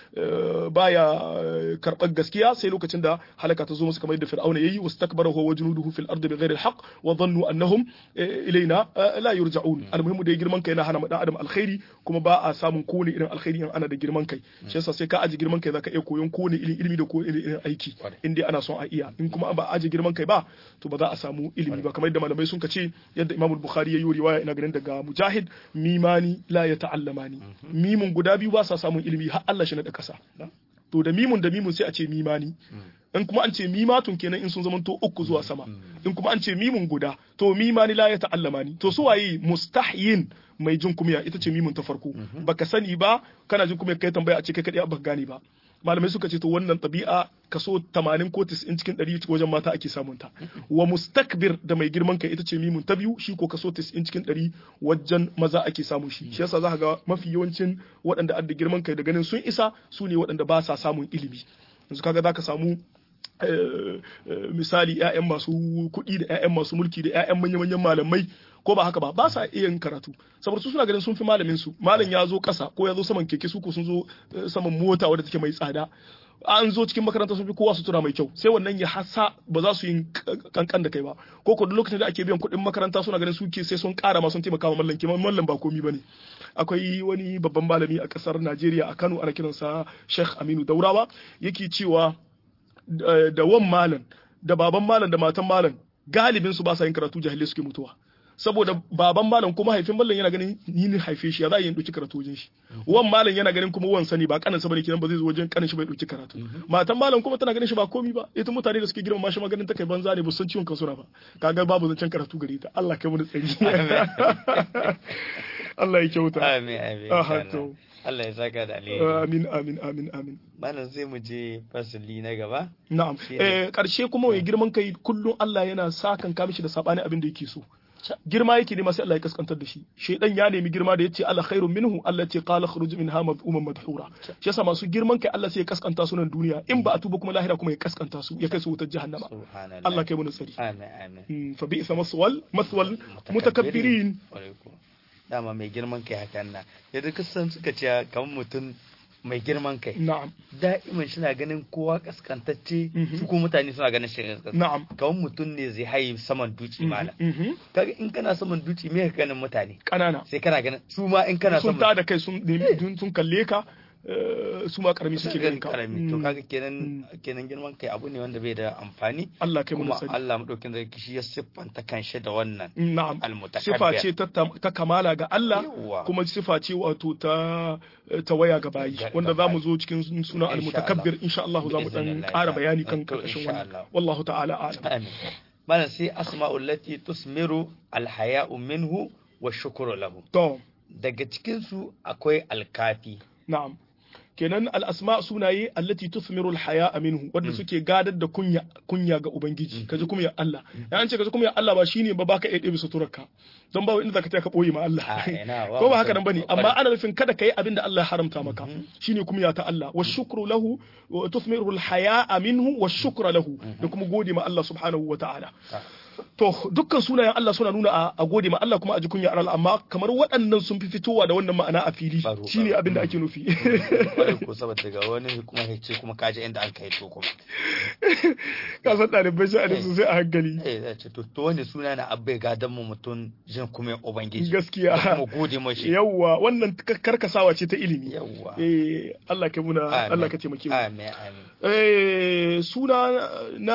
[SPEAKER 2] baya karɓar gaskiya sai lokacin da halaka ta zo musu kamar yadda fir'auna yayi wastakbara huwa wajnuduhu fil ardi bighairi alhaq wa dhannu annahum ilaina la yurja'un almuhimu da girman kai na hana mu dan adam alkhairi kuma ba a samun kowane irin alkhairi in ana da girman kai shi yasa sai ka aji girman kai zaka iya koyon kowane irin ilimi da kowane irin aiki in dai ana son a iya in kuma ba aji girman kai ba to ba za a samu ilimi ba kamar yadda malamai sun ce yadda Imam Bukhari ya yi riwaya ina ganin daga Mujahid mimani la ya ta'allamani mimun guda biyu ba sa samun ilimi har Allah shi na da kasa to da mimun da mimun sai a ce mimani in kuma an ce mimatun kenan in sun zama to uku zuwa sama in kuma an ce mimun guda to mimani la ya ta'allamani to su waye mustahyin mai jin kumiya ita ce mimun ta farko baka sani ba kana jin kumiya kai tambaya a ce kai kadai ba gane ba malamai suka ce to wannan ɗabi'a kaso 80 ko 90 cikin 100 wajen mata ake samun ta wa mustakbir da mai girman kai ita ce mimun ta biyu shi ko kaso 90 cikin 100 wajen maza ake samun shi shi yasa za ga mafi yawancin waɗanda adda girman kai da ganin sun isa su ne waɗanda ba sa samun ilimi yanzu kaga zaka samu misali 'ya'yan masu kuɗi da 'ya'yan masu mulki da 'ya'yan manya-manyan malamai ko ba haka ba ba sa iya yin karatu saboda su suna ganin sun fi malamin su malam ya zo ƙasa ko ya zo saman keke su ko sun zo saman mota wadda take mai tsada an zo cikin makaranta sun fi kowa sutura mai kyau sai wannan ya hasa ba za su yi kankan da kai ba ko ko lokacin da ake biyan kuɗin makaranta suna ganin suke sai sun ƙara ma sun taimaka ma mallan kiman mallan ba komi bane akwai wani babban malami a ƙasar Najeriya a Kano ana kiransa Sheikh Aminu Daurawa yake cewa da wan malam da baban malam da matan malam galibin su ba sa yin karatu jahilai suke mutuwa saboda baban malam kuma haifin mallam yana ganin ni ne haife shi ya za a yi ɗauki karatu wajen shi wan malam yana ganin kuma wan sani ba kanin sa bane kenan ba zai zo wajen kanin shi bai ɗauki karatu matan malam kuma tana ganin shi ba komi ba ita mutane da suke girma shi maganin ta kai banza ne ba san ciwon kansu ba kaga babu zancen karatu gare ta Allah kai mu da tsari Allah ya kyauta
[SPEAKER 1] amin amin Allah ya saka da alheri
[SPEAKER 2] amin amin amin amin
[SPEAKER 1] malam sai mu je fasali na gaba
[SPEAKER 2] na'am eh karshe kuma mai girman kai kullum Allah yana sakan ka mishi da sabani abin da yake so girma yake nema sai Allah ya kaskantar da shi shedan ya nemi girma da yace Allah khairun minhu Allah ce qala khruj minha madhuman madhura shi yasa masu girman kai Allah sai ya kaskanta su nan duniya in ba a tuba kuma lahira kuma ya kaskanta su ya kai su wutar jahannama Allah kai mu nasari
[SPEAKER 1] amin amin
[SPEAKER 2] fa bi'sa maswal maswal mutakabbirin
[SPEAKER 1] dama mai girman kai hakan na yadda kasan suka ce kamar mutum mai girman kai
[SPEAKER 2] na'am
[SPEAKER 1] da'iman shi na ganin kowa kaskantacce su ko mutane suna ganin shi
[SPEAKER 2] na'am
[SPEAKER 1] kamar mutum ne zai haye saman duci mala kaga in kana saman duci me ka ganin mutane
[SPEAKER 2] kanana
[SPEAKER 1] sai kana ganin su ma in kana
[SPEAKER 2] sun ta da kai sun sun kalle ka su ma karami suke ganin ka
[SPEAKER 1] karami to kaga kenan kenan girman kai abu ne wanda bai da amfani
[SPEAKER 2] Allah kai mu
[SPEAKER 1] kuma
[SPEAKER 2] sani
[SPEAKER 1] Allah madaukin da shi ya siffanta kanshi da wannan
[SPEAKER 2] na'am
[SPEAKER 1] almutakabbir
[SPEAKER 2] sifa ce ta ta kamala ga Allah
[SPEAKER 1] Yawwa.
[SPEAKER 2] kuma sifa ce wato ta ta waya ga bayi
[SPEAKER 1] Ga-
[SPEAKER 2] wanda
[SPEAKER 1] ga
[SPEAKER 2] za mu
[SPEAKER 1] bayi.
[SPEAKER 2] zo cikin sunan
[SPEAKER 1] Insha
[SPEAKER 2] almutakabbir insha Allah za mu dan
[SPEAKER 1] Bi'iznillah
[SPEAKER 2] ƙara
[SPEAKER 1] ta'ala.
[SPEAKER 2] bayani kan
[SPEAKER 1] To,
[SPEAKER 2] karkashin
[SPEAKER 1] insha
[SPEAKER 2] wannan
[SPEAKER 1] Allah.
[SPEAKER 2] wallahu ta'ala a'lam
[SPEAKER 1] amin malam sai asma'ul lati tusmiru alhaya'u minhu wa shukru lahu
[SPEAKER 2] to
[SPEAKER 1] daga cikin su akwai alkafi
[SPEAKER 2] na'am kenan al-asma sunaye allati tuthmiru al-haya minhu wanda suke gadar da kunya kunya ga ubangiji kaji kunya Allah ya an ce kaji kunya Allah ba shine ba baka iya ɗebe suturarka don ba inda zaka ta ka boye ma Allah
[SPEAKER 1] A, ina, wa
[SPEAKER 2] ko ba haka
[SPEAKER 1] mutum-
[SPEAKER 2] nan bane amma ana nufin kada kai abin da Allah ya haramta maka shine kunya ta Allah wa shukru lahu wa tuthmiru al-haya minhu wa shukra lahu da kuma gode ma Allah subhanahu wa ta'ala To dukkan sunayen Allah suna nuna a, a gode ma Allah kuma a ji kunya Allah amma kamar waɗannan sun fi fitowa da wannan ma'ana a fili
[SPEAKER 1] Baro,
[SPEAKER 2] shine
[SPEAKER 1] baro.
[SPEAKER 2] abin da ake nufi.
[SPEAKER 1] kwarai ko saboda ga wani kuma ya ce kuma kaji inda an kai to kuma
[SPEAKER 2] Ka san ɗalibai shi a da sosai a hankali.
[SPEAKER 1] eh zai ce to to wani suna na abbai gadan mu mutum jin kuma ubangiji
[SPEAKER 2] Gaskiya.
[SPEAKER 1] da kuma gode mashi
[SPEAKER 2] Yawwa wannan ka- karkasawa ce ta ilimi.
[SPEAKER 1] yawwa
[SPEAKER 2] Eh Allah ka muna
[SPEAKER 1] Amin.
[SPEAKER 2] Allah ka taimake mu.
[SPEAKER 1] amin amin
[SPEAKER 2] Eh suna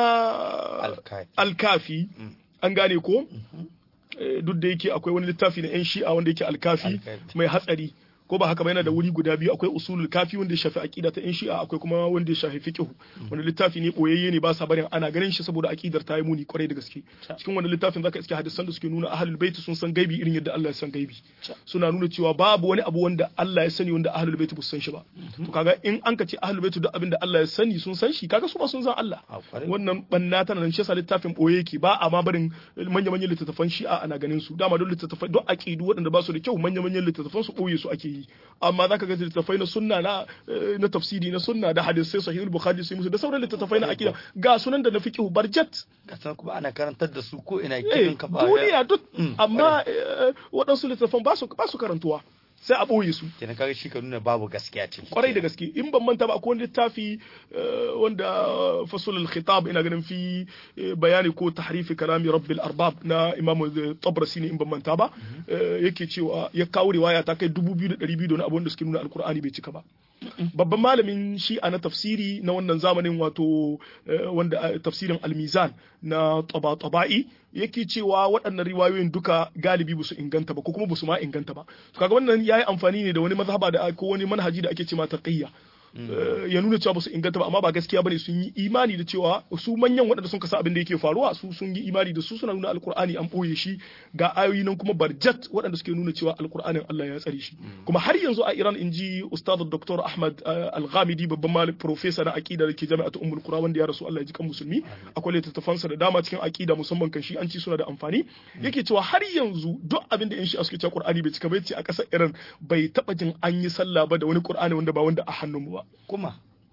[SPEAKER 2] na
[SPEAKER 1] alkafi
[SPEAKER 2] alkafi
[SPEAKER 1] Mm.
[SPEAKER 2] an gane ko? Eh, duk da yake akwai wani littafi na 'yan shi'a wanda yake alkafi
[SPEAKER 1] Alkafi.
[SPEAKER 2] mai hatsari ko ba haka ba yana da wuri guda biyu akwai usulul kafi wanda ya shafi aqida ta 'yan shi'a akwai kuma wanda ya shafi fiqh wanda littafi ne boyayye ne ba sa barin ana ganin shi saboda aqidar ta yi muni kwarai da gaske
[SPEAKER 1] Ta.
[SPEAKER 2] cikin wannan littafin zaka iske hadisan da suke nuna ahlul bait sun san gaibi irin yadda Allah ya san gaibi
[SPEAKER 1] Ta.
[SPEAKER 2] suna nuna cewa babu wani abu wanda Allah ya sani wanda ahlul bait ba su san shi ba to kaga in an ka ce ahlul bait duk abin da Allah ya sani sun san shi kaga su ba sun san Allah
[SPEAKER 1] a kwarai
[SPEAKER 2] wannan banna tana nan shi yasa littafin boye yake ba a ma barin manya-manyan littattafan shi'a ana ganin su dama don littattafai don aqidu waɗanda ba su da kyau manya-manyan littattafan su boye su ake yi amma zaka ga littattafai na sunna na eh, na tafsiri na sunna da hadisai sahihul bukhari sai musu da sauran littattafai na aqida ga sunan da na fiqh barjat
[SPEAKER 1] kasan kuma ana karantar da su ko ina
[SPEAKER 2] eh
[SPEAKER 1] kirin kafa
[SPEAKER 2] duniya duk
[SPEAKER 1] Mm,
[SPEAKER 2] amma eh, waɗansu littattafan ba su ba su karantuwa sai a boye su
[SPEAKER 1] kenan kaga shi ka nuna babu gaskiya ce
[SPEAKER 2] kwarai da gaske in ban manta ba akwai wani littafi eh, wanda fasul al-khitab ina ganin fi eh, bayani ko tahrifi kalami rabbil arbab na imam tabrasi ne in ban manta ba eh, yake cewa ya kawo riwaya ta kai 2200 da wani abu wanda suke nuna alkur'ani bai cika ba babban malamin shi'a na tafsiri na wannan zamanin wato eh, wanda eh, tafsirin almizan na taba-taba'i yake cewa waɗannan riwayoyin duka galibi ba su inganta ba ko kuma ba su ma inganta ba to kaga wannan yayi amfani ne da wani mazhaba da ko wani manhaji da ake cewa taqiyya Eh, ya nuna cewa ba su inganta ba amma ba gaskiya bane sun yi imani da cewa su manyan waɗanda sun kasa abin da yake faruwa su sun yi imani da su suna nuna alkur'ani an ɓoye shi ga ayoyi nan kuma barjat waɗanda suke nuna cewa alkur'anin Allah ya tsare shi kuma har yanzu a Iran in ji ustad Dr. Ahmad eh, Al-Ghamidi babban malam professor na aqida da ke jami'atu Ummul Qura wanda ya rasu Allah ya ji kan musulmi akwai littattafansa da dama cikin aqida musamman kan shi an ci suna da amfani yake cewa har yanzu duk abin da in shi suke cewa Qur'ani bai cika bai ce a ƙasar Iran bai taɓa jin an yi sallah ba da wani Qur'ani wanda ba wanda a hannun mu ba
[SPEAKER 1] kuma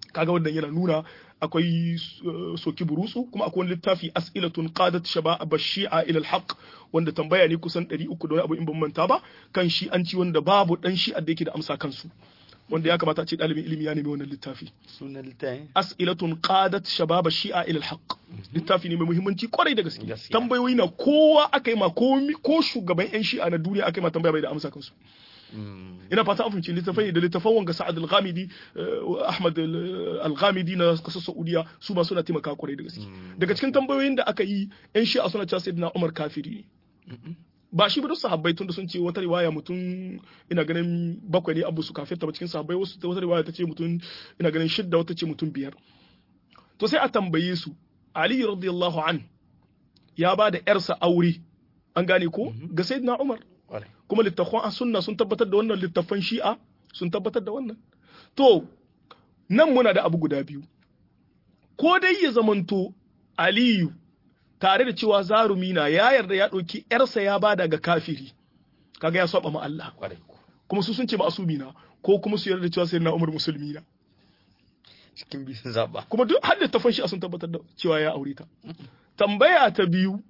[SPEAKER 2] kaga wannan yana nuna akwai soki burutsu kuma akwai wani littafi as'ilatun qadat shabab shi'a ila al-haq wanda tambaya ne kusan 300 da wani abu in ban manta ba kan shi an ci wanda babu dan shi'a da yake da amsa kansu wanda ya kamata a ce ɗalibin ilimi ya nemi wannan littafi
[SPEAKER 1] sunan littafin
[SPEAKER 2] as'ilatun qadat shabab shi'a ila al-haq littafi ne mai muhimmanci kwarai da gaske
[SPEAKER 1] Gaskiya.
[SPEAKER 2] tambayoyi na kowa aka yi ma ko ko shugaban yan shi'a na duniya aka yi ma tambaya bai da amsa kansu ina fata an fahimci littafai da littafan wanga Sa'ad al-Ghamidi eh, Ahmad al- al-Ghamidi na kasar Saudiya su ma suna taimaka kwarai da gaske daga cikin tambayoyin da aka yi yan shi'a suna cewa sayyidina Umar kafiri ne ba shi ba duk sahabbai tunda sun ce wata riwaya mutum ina ganin bakwai ne abu su kafirta ba cikin sahabbai wasu wata riwaya ta ce mutum ina ganin shidda wata ce mutum biyar to sai a tambaye su Ali radiyallahu an ya ba da yarsa aure an gane ko ga sayyidina Umar
[SPEAKER 1] Kwarai.
[SPEAKER 2] kuma littafan a sunna sun tabbatar da wannan littafan shi'a sun tabbatar da wannan to nan muna da abu guda biyu ko dai ya zamanto aliyu tare da cewa zarumi na ya yarda ya ɗauki yarsa ya bada ga kafiri kaga ya saba ma Allah
[SPEAKER 1] Kwarai.
[SPEAKER 2] kuma su sun ce ma'asumi na ko kuma su yarda da cewa sai na umar musulmi na
[SPEAKER 1] cikin biyu sun zaɓa
[SPEAKER 2] kuma duk har littafan shi'a sun tabbatar da cewa ya aure ta tambaya ta biyu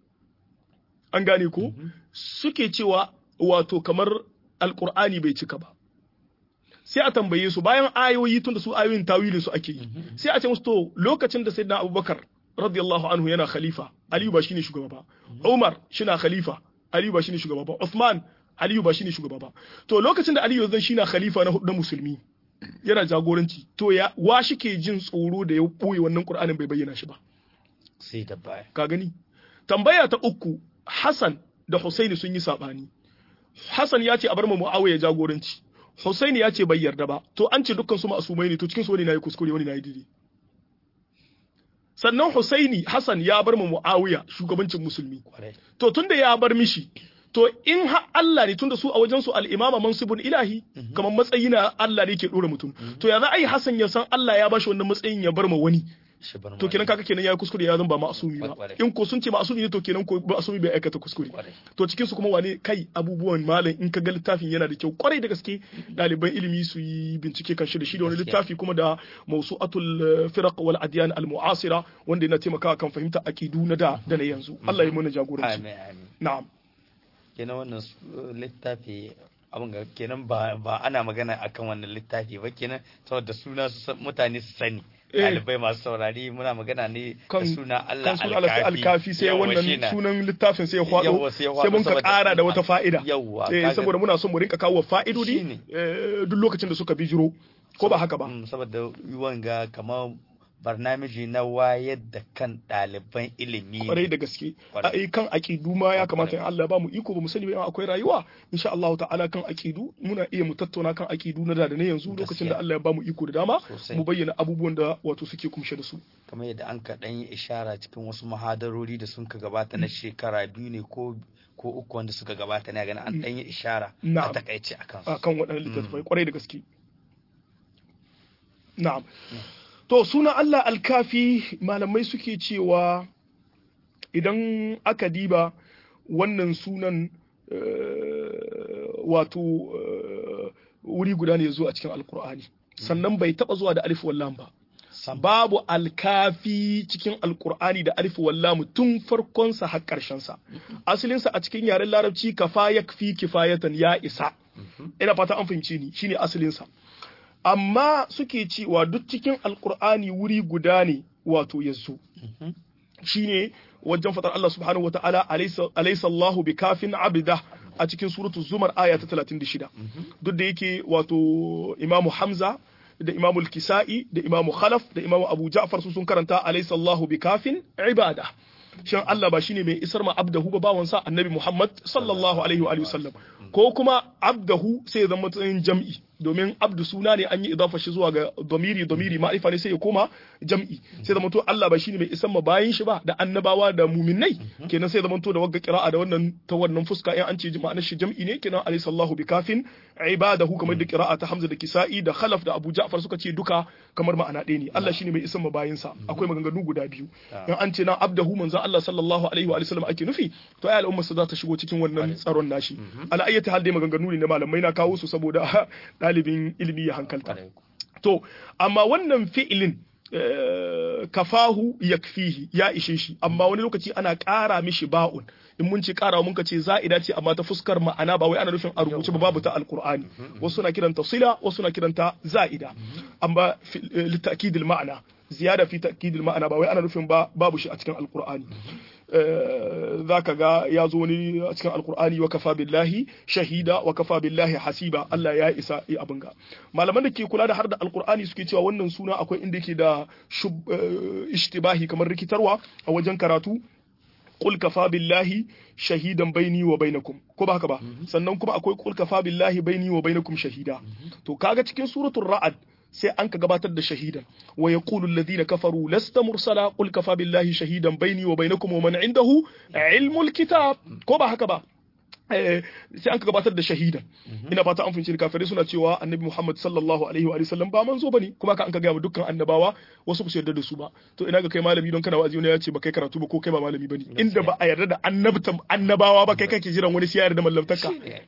[SPEAKER 2] an gane ko suke cewa wato kamar alkur'ani bai cika ba sai a tambaye su bayan ayoyi tun da su ayoyin tawilin su ake yi sai a ce musu to lokacin da sayyidina abubakar radiyallahu anhu yana khalifa aliyu ba shine shugaba ba umar shina khalifa aliyu ba shine shugaba ba uthman aliyu ba shine shugaba ba to lokacin da aliyu zan shina khalifa na hudu na musulmi yana jagoranci to ya wa shike jin tsoro da ya boye wannan qur'anin bai bayyana shi ba
[SPEAKER 1] sai da baya
[SPEAKER 2] ka gani tambaya ta uku Hassan da Husaini sun yi sabani Hassan ya ce a bar mu Muawiya jagoranci Husaini ya ce bai yarda ba to an ce dukkan su ma'asumai ne to cikin su wani nayi kuskure wani nayi daidai sannan Husaini Hassan ya bar mu Muawiya shugabancin musulmi
[SPEAKER 1] Kwarai.
[SPEAKER 2] to tunda ya bar mishi to in ha Allah ne tunda su a wajen su al-imama mansibun ilahi kamar matsayi na Allah ne ke dora mutum to ya za a yi Hassan ya san Allah ya bashi wannan matsayin ya bar ma wani
[SPEAKER 1] shi bar
[SPEAKER 2] to kenan kaga kenan yayi kuskure ya zan ba ma'asumi ba
[SPEAKER 1] Kwarai.
[SPEAKER 2] in ko sun ce ma'asumi ne to kenan ko ma'asumi bai aikata kuskure
[SPEAKER 1] Kwarai.
[SPEAKER 2] to cikin su kuma wane kai abubuwan malam in ka ga littafin yana da kyau kwarai da gaske ɗaliban ilimi su yi bincike kan shi da shi da wani
[SPEAKER 1] Gaskiya.
[SPEAKER 2] littafi kuma da mawsu'atul eh, firaq wal adyan al mu'asira wanda yana taimakawa kan fahimta aqidu na da da na yanzu Allah ya mana jagoranci
[SPEAKER 1] amin amin
[SPEAKER 2] na'am
[SPEAKER 1] kenan wannan su- littafi abin ga kenan ba ba ana magana akan wannan littafi ba kenan saboda suna su san- mutane su sani
[SPEAKER 2] Eh.
[SPEAKER 1] ɗalibai masu saurari muna magana ne
[SPEAKER 2] kan
[SPEAKER 1] da suna Allah
[SPEAKER 2] kan suna Allah alkafi sai
[SPEAKER 1] Yawwa,
[SPEAKER 2] wannan
[SPEAKER 1] shine.
[SPEAKER 2] sunan littafin sai ya hwado
[SPEAKER 1] Yawwa, sai ya hwado
[SPEAKER 2] sai mun ka
[SPEAKER 1] saboda-
[SPEAKER 2] ƙara da wata fa'ida
[SPEAKER 1] Yawwa,
[SPEAKER 2] eh
[SPEAKER 1] kaga-
[SPEAKER 2] saboda muna son mu rinka kawo fa'idodi
[SPEAKER 1] Shine.
[SPEAKER 2] eh, duk lokacin da suka bijiro ko ba haka ba
[SPEAKER 1] Mm, saboda wanga kamar barnamiji na wayar da kan ɗaliban ilimi ne.
[SPEAKER 2] kwarai da gaske
[SPEAKER 1] Kwarai.
[SPEAKER 2] a kan aƙidu ma ya kamata in Allah ba mu iko ba mu sani ba in akwai rayuwa insha Allah ta'ala kan aƙidu muna iya mu tattauna kan aƙidu na da da na yanzu lokacin da
[SPEAKER 1] Gaskiya.
[SPEAKER 2] Allah ya ba mu iko da dama
[SPEAKER 1] Sosai.
[SPEAKER 2] mu bayyana abubuwan da wato suke kumshe da su
[SPEAKER 1] kamar yadda an ka ɗan yi ishara cikin wasu mahadarori da sun ka gabata na shekara biyu ne ko ko uku wanda suka gabata ne ganin an ɗan yi ishara a
[SPEAKER 2] Na'am.
[SPEAKER 1] takaice a kansu
[SPEAKER 2] a kan waɗannan littattafai kwarai da gaske na'am to suna Allah alkafi malamai suke cewa idan aka diba wannan sunan eh, wato eh, wuri guda ne ya zo a cikin alkur'ani sannan bai taba zuwa da alif wallam ba
[SPEAKER 1] Sam.
[SPEAKER 2] babu alkafi cikin alkur'ani da alif wallam tun farkonsa har ƙarshensa asalinsa a cikin yaren larabci kafa yakfi kifayatan ya isa ina fata an fahimce ni shine asalinsa amma suke cewa duk cikin alkur'ani wuri guda ne wato ya zo shine wajen fatar Allah subhanahu wataala alaysa alaysa Allahu bikafin abda a cikin suratul zumar aya ta 36 duk da yake wato imamu Hamza da imamu al-Kisa'i da imamu Khalaf da imamu Abu Ja'far su sun karanta alaysa Allahu bikafin ibada shin Allah ba shine mai isar ma abdahu ba bawansa annabi Muhammad sallallahu alaihi wa alihi wasallam ko kuma abdahu sai ya zama matsayin jam'i domin abdu suna ne an yi idafa shi zuwa ga domiri domiri ma'rifa ne sai ya koma jam'i sai zama to Allah ba shine mai isan ma bayin shi ba da annabawa da muminai kenan sai zama to da wagga qira'a da wannan ta wannan fuska in an ce ma'anar shi jam'i ne kenan alayhi sallahu bikafin ibadahu kamar da qira'a ta Hamza da Kisa'i da Khalaf da Abu Ja'far suka ce duka kamar ma'ana ɗaya ne Allah shine mai isan ma bayin sa akwai maganganu guda biyu in an ce na abdahu manzo Allah sallallahu alaihi wa sallam ake nufi to ai al'umma su za ta shigo cikin wannan tsaron nashi ala ayyati hal dai maganganu ne na malamai na kawo su saboda ɗalibin ilimi ya hankalta to amma wannan fi'ilin kafahu yakfihi ya ishe shi amma wani lokaci ana ƙara mishi ba'un in mun ce ƙara mun ka ce za'ida ce amma ta fuskar ma'ana ba wai ana nufin a rubuce ba babu ta alqur'ani wasu na kiranta sila wasu na kiranta za'ida amma litakidil ma'ana ziyada fi takidil ma'ana ba wai ana nufin ba babu shi a cikin alqur'ani za ka ga ya zo wani a cikin alkur'ani wa kafa billahi shahida wa kafa billahi hasiba Allah ya isa yi abin ga malaman da ke kula da har da alkur'ani suke cewa wannan suna akwai inda ke da ishtibahi kamar rikitarwa a wajen karatu qul kafa billahi shahidan baini wa bainakum ko ba haka ba sannan kuma akwai qul kafa billahi baini wa bainakum shahida to kaga cikin suratul ra'ad sai an ka gabatar da shahidan wa yaqulu alladhina kafaru lasta mursala qul kafa billahi shahidan baini wa bainakum wa man indahu ilmul kitab ko ba haka ba sai an ka gabatar da shahidan ina fata an fahimci kafirai suna cewa annabi Muhammad sallallahu alaihi wa sallam ba manzo bane kuma ka an ka ga dukkan annabawa wasu ba su yarda da su ba to ina ga kai malami don kana wa'azi wani ya ce ba kai karatu ba ko kai ba malami bane inda ba a yarda da annabtan annabawa ba kai kake jiran wani sai ya yarda mallamtaka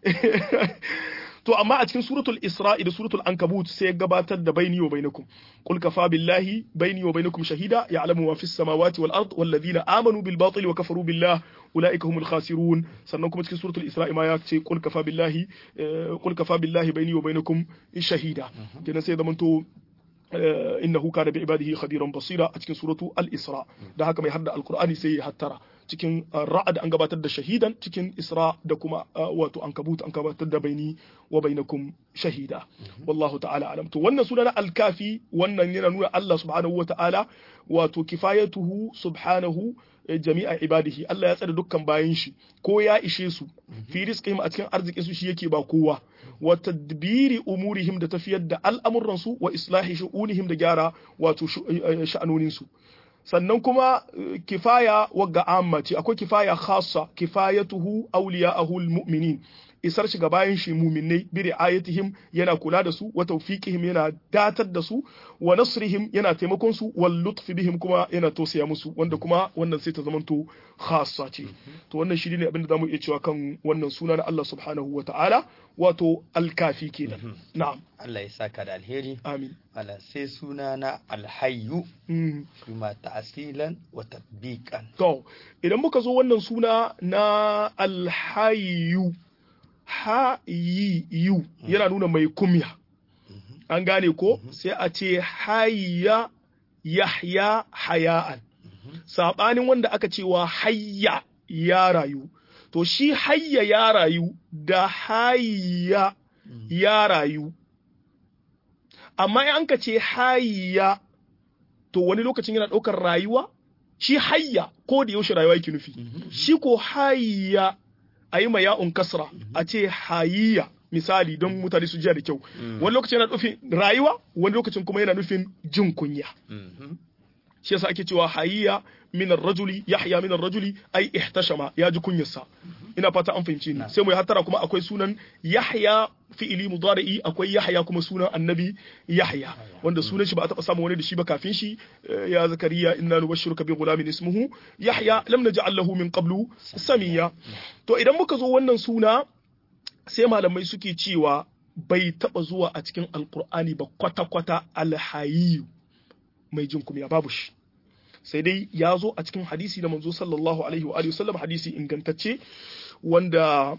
[SPEAKER 2] to amma a cikin suratul isra'i da suratul ankabut sai ya gabatar da baini wa bainakum qul kafa billahi baini wa bainakum shahida ya'lamu ma fis samawati wal ard wal ladina amanu bil batili wa kafaru billah ulaika humul khasirun sannan kuma cikin suratul isra'i ma ya ce qul kafa billahi qul kafa billahi baini wa bainakum shahida kenan sai zamanto innahu kana bi ibadihi khadiran basira a cikin suratu al-isra da haka mai hadda alqur'ani sai ya hattara cikin ra'ad an gabatar da shahidan cikin isra da kuma wato an kabut an gabatar da baini wa bainakum shahida wallahu ta'ala alam to wannan suna na al-kafi wannan yana nuna Allah subhanahu wa ta'ala wato kifayatuhu subhanahu jami'a ibadihi Allah ya tsare dukkan bayan shi ko ya ishe su fi rizqihim a cikin arzikin su shi yake ba kowa wa tadbiri umurihim da tafiyar da al'amuran su wa islahi shu'unihim da gyara wato sha'anonin su sannan kuma kifaya wagga amma ce akwai kifaya khassa kifayatuhu awliya'ahu almu'minin isar shi ga bayan shi muminai bi ri'ayatihim yana kula da su wa tawfiqihim yana datar da su wa nasrihim yana taimakon su wal lutf bihim kuma yana tosaya musu wanda kuma wannan sai ta zamanto khassa ce to wannan shi ne abinda zamu iya cewa kan wannan suna na Allah subhanahu wa ta'ala wato alkafi kenan na'am
[SPEAKER 1] Allah ya saka da alheri
[SPEAKER 2] amin
[SPEAKER 1] ala sai suna na alhayyu kuma ta'asilan wa tatbiqan
[SPEAKER 2] to idan muka zo wannan suna na alhayyu hayiyu yana nuna mai kumya an gane ko sai a ce hayya yahya haya'an saɓanin wanda aka cewa hayya ya rayu to shi hayya ya rayu da hayya ya rayu amma in an ka ce hayya to wani lokacin yana ɗaukar rayuwa shi hayya ko da yaushe rayuwa yake nufi shi ko hayya a yi ma ya'un kasra a ce hayya misali don mutane su jiya da kyau wani lokacin yana nufin rayuwa wani lokacin kuma yana nufin jin kunya shi yasa ake cewa hayya min rajuli yahya min rajuli ai ihtashama ya ji kunyarsa ina fata an fahimci ni sai mu hattara kuma akwai sunan yahya fi'ili mudari'i akwai yahya kuma sunan annabi yahya wanda sunan shi ba a taba samu wani da shi ba kafin shi ya zakariya inna nubashshiruka bi ghulamin ismuhu yahya lam naj'al lahu min qablu samiya to idan muka zo wannan suna sai malamai suke cewa bai taba zuwa a cikin alqur'ani ba kwata-kwata alhayiyu mai jin kumya babu shi sai dai ya zo a cikin hadisi da manzo sallallahu alaihi wa sallam hadisi ingantacce wanda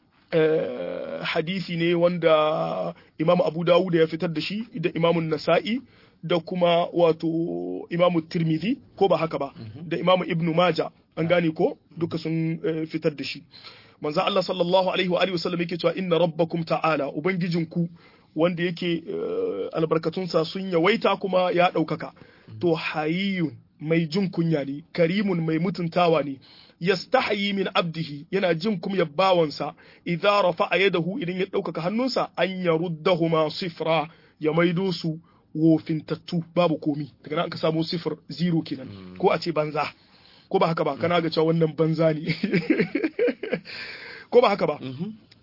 [SPEAKER 2] hadisi ne wanda imamu abu dawud ya fitar da shi da imamun nasa'i da kuma wato imamu tirmidhi ko ba haka ba da imamu ibnu maja an gane ko duka sun fitar da shi manzo Allah sallallahu alaihi wa sallam yake cewa inna rabbakum ta'ala ubangijinku wanda yake albarkatunsa sun yawaita kuma ya ɗaukaka to hayiyun mai jin kunya ne karimun mai mutuntawa ne yastahayi min abdihi yana jin kuma bawansa idza rafa'a yadahu idan ya ɗaukaka hannunsa an yaruddahuma sifra ya maido su wofintattu babu komi daga nan ka samu sifir zero kenan ko a ce banza ko ba haka ba kana ga cewa wannan banza ne ko ba haka ba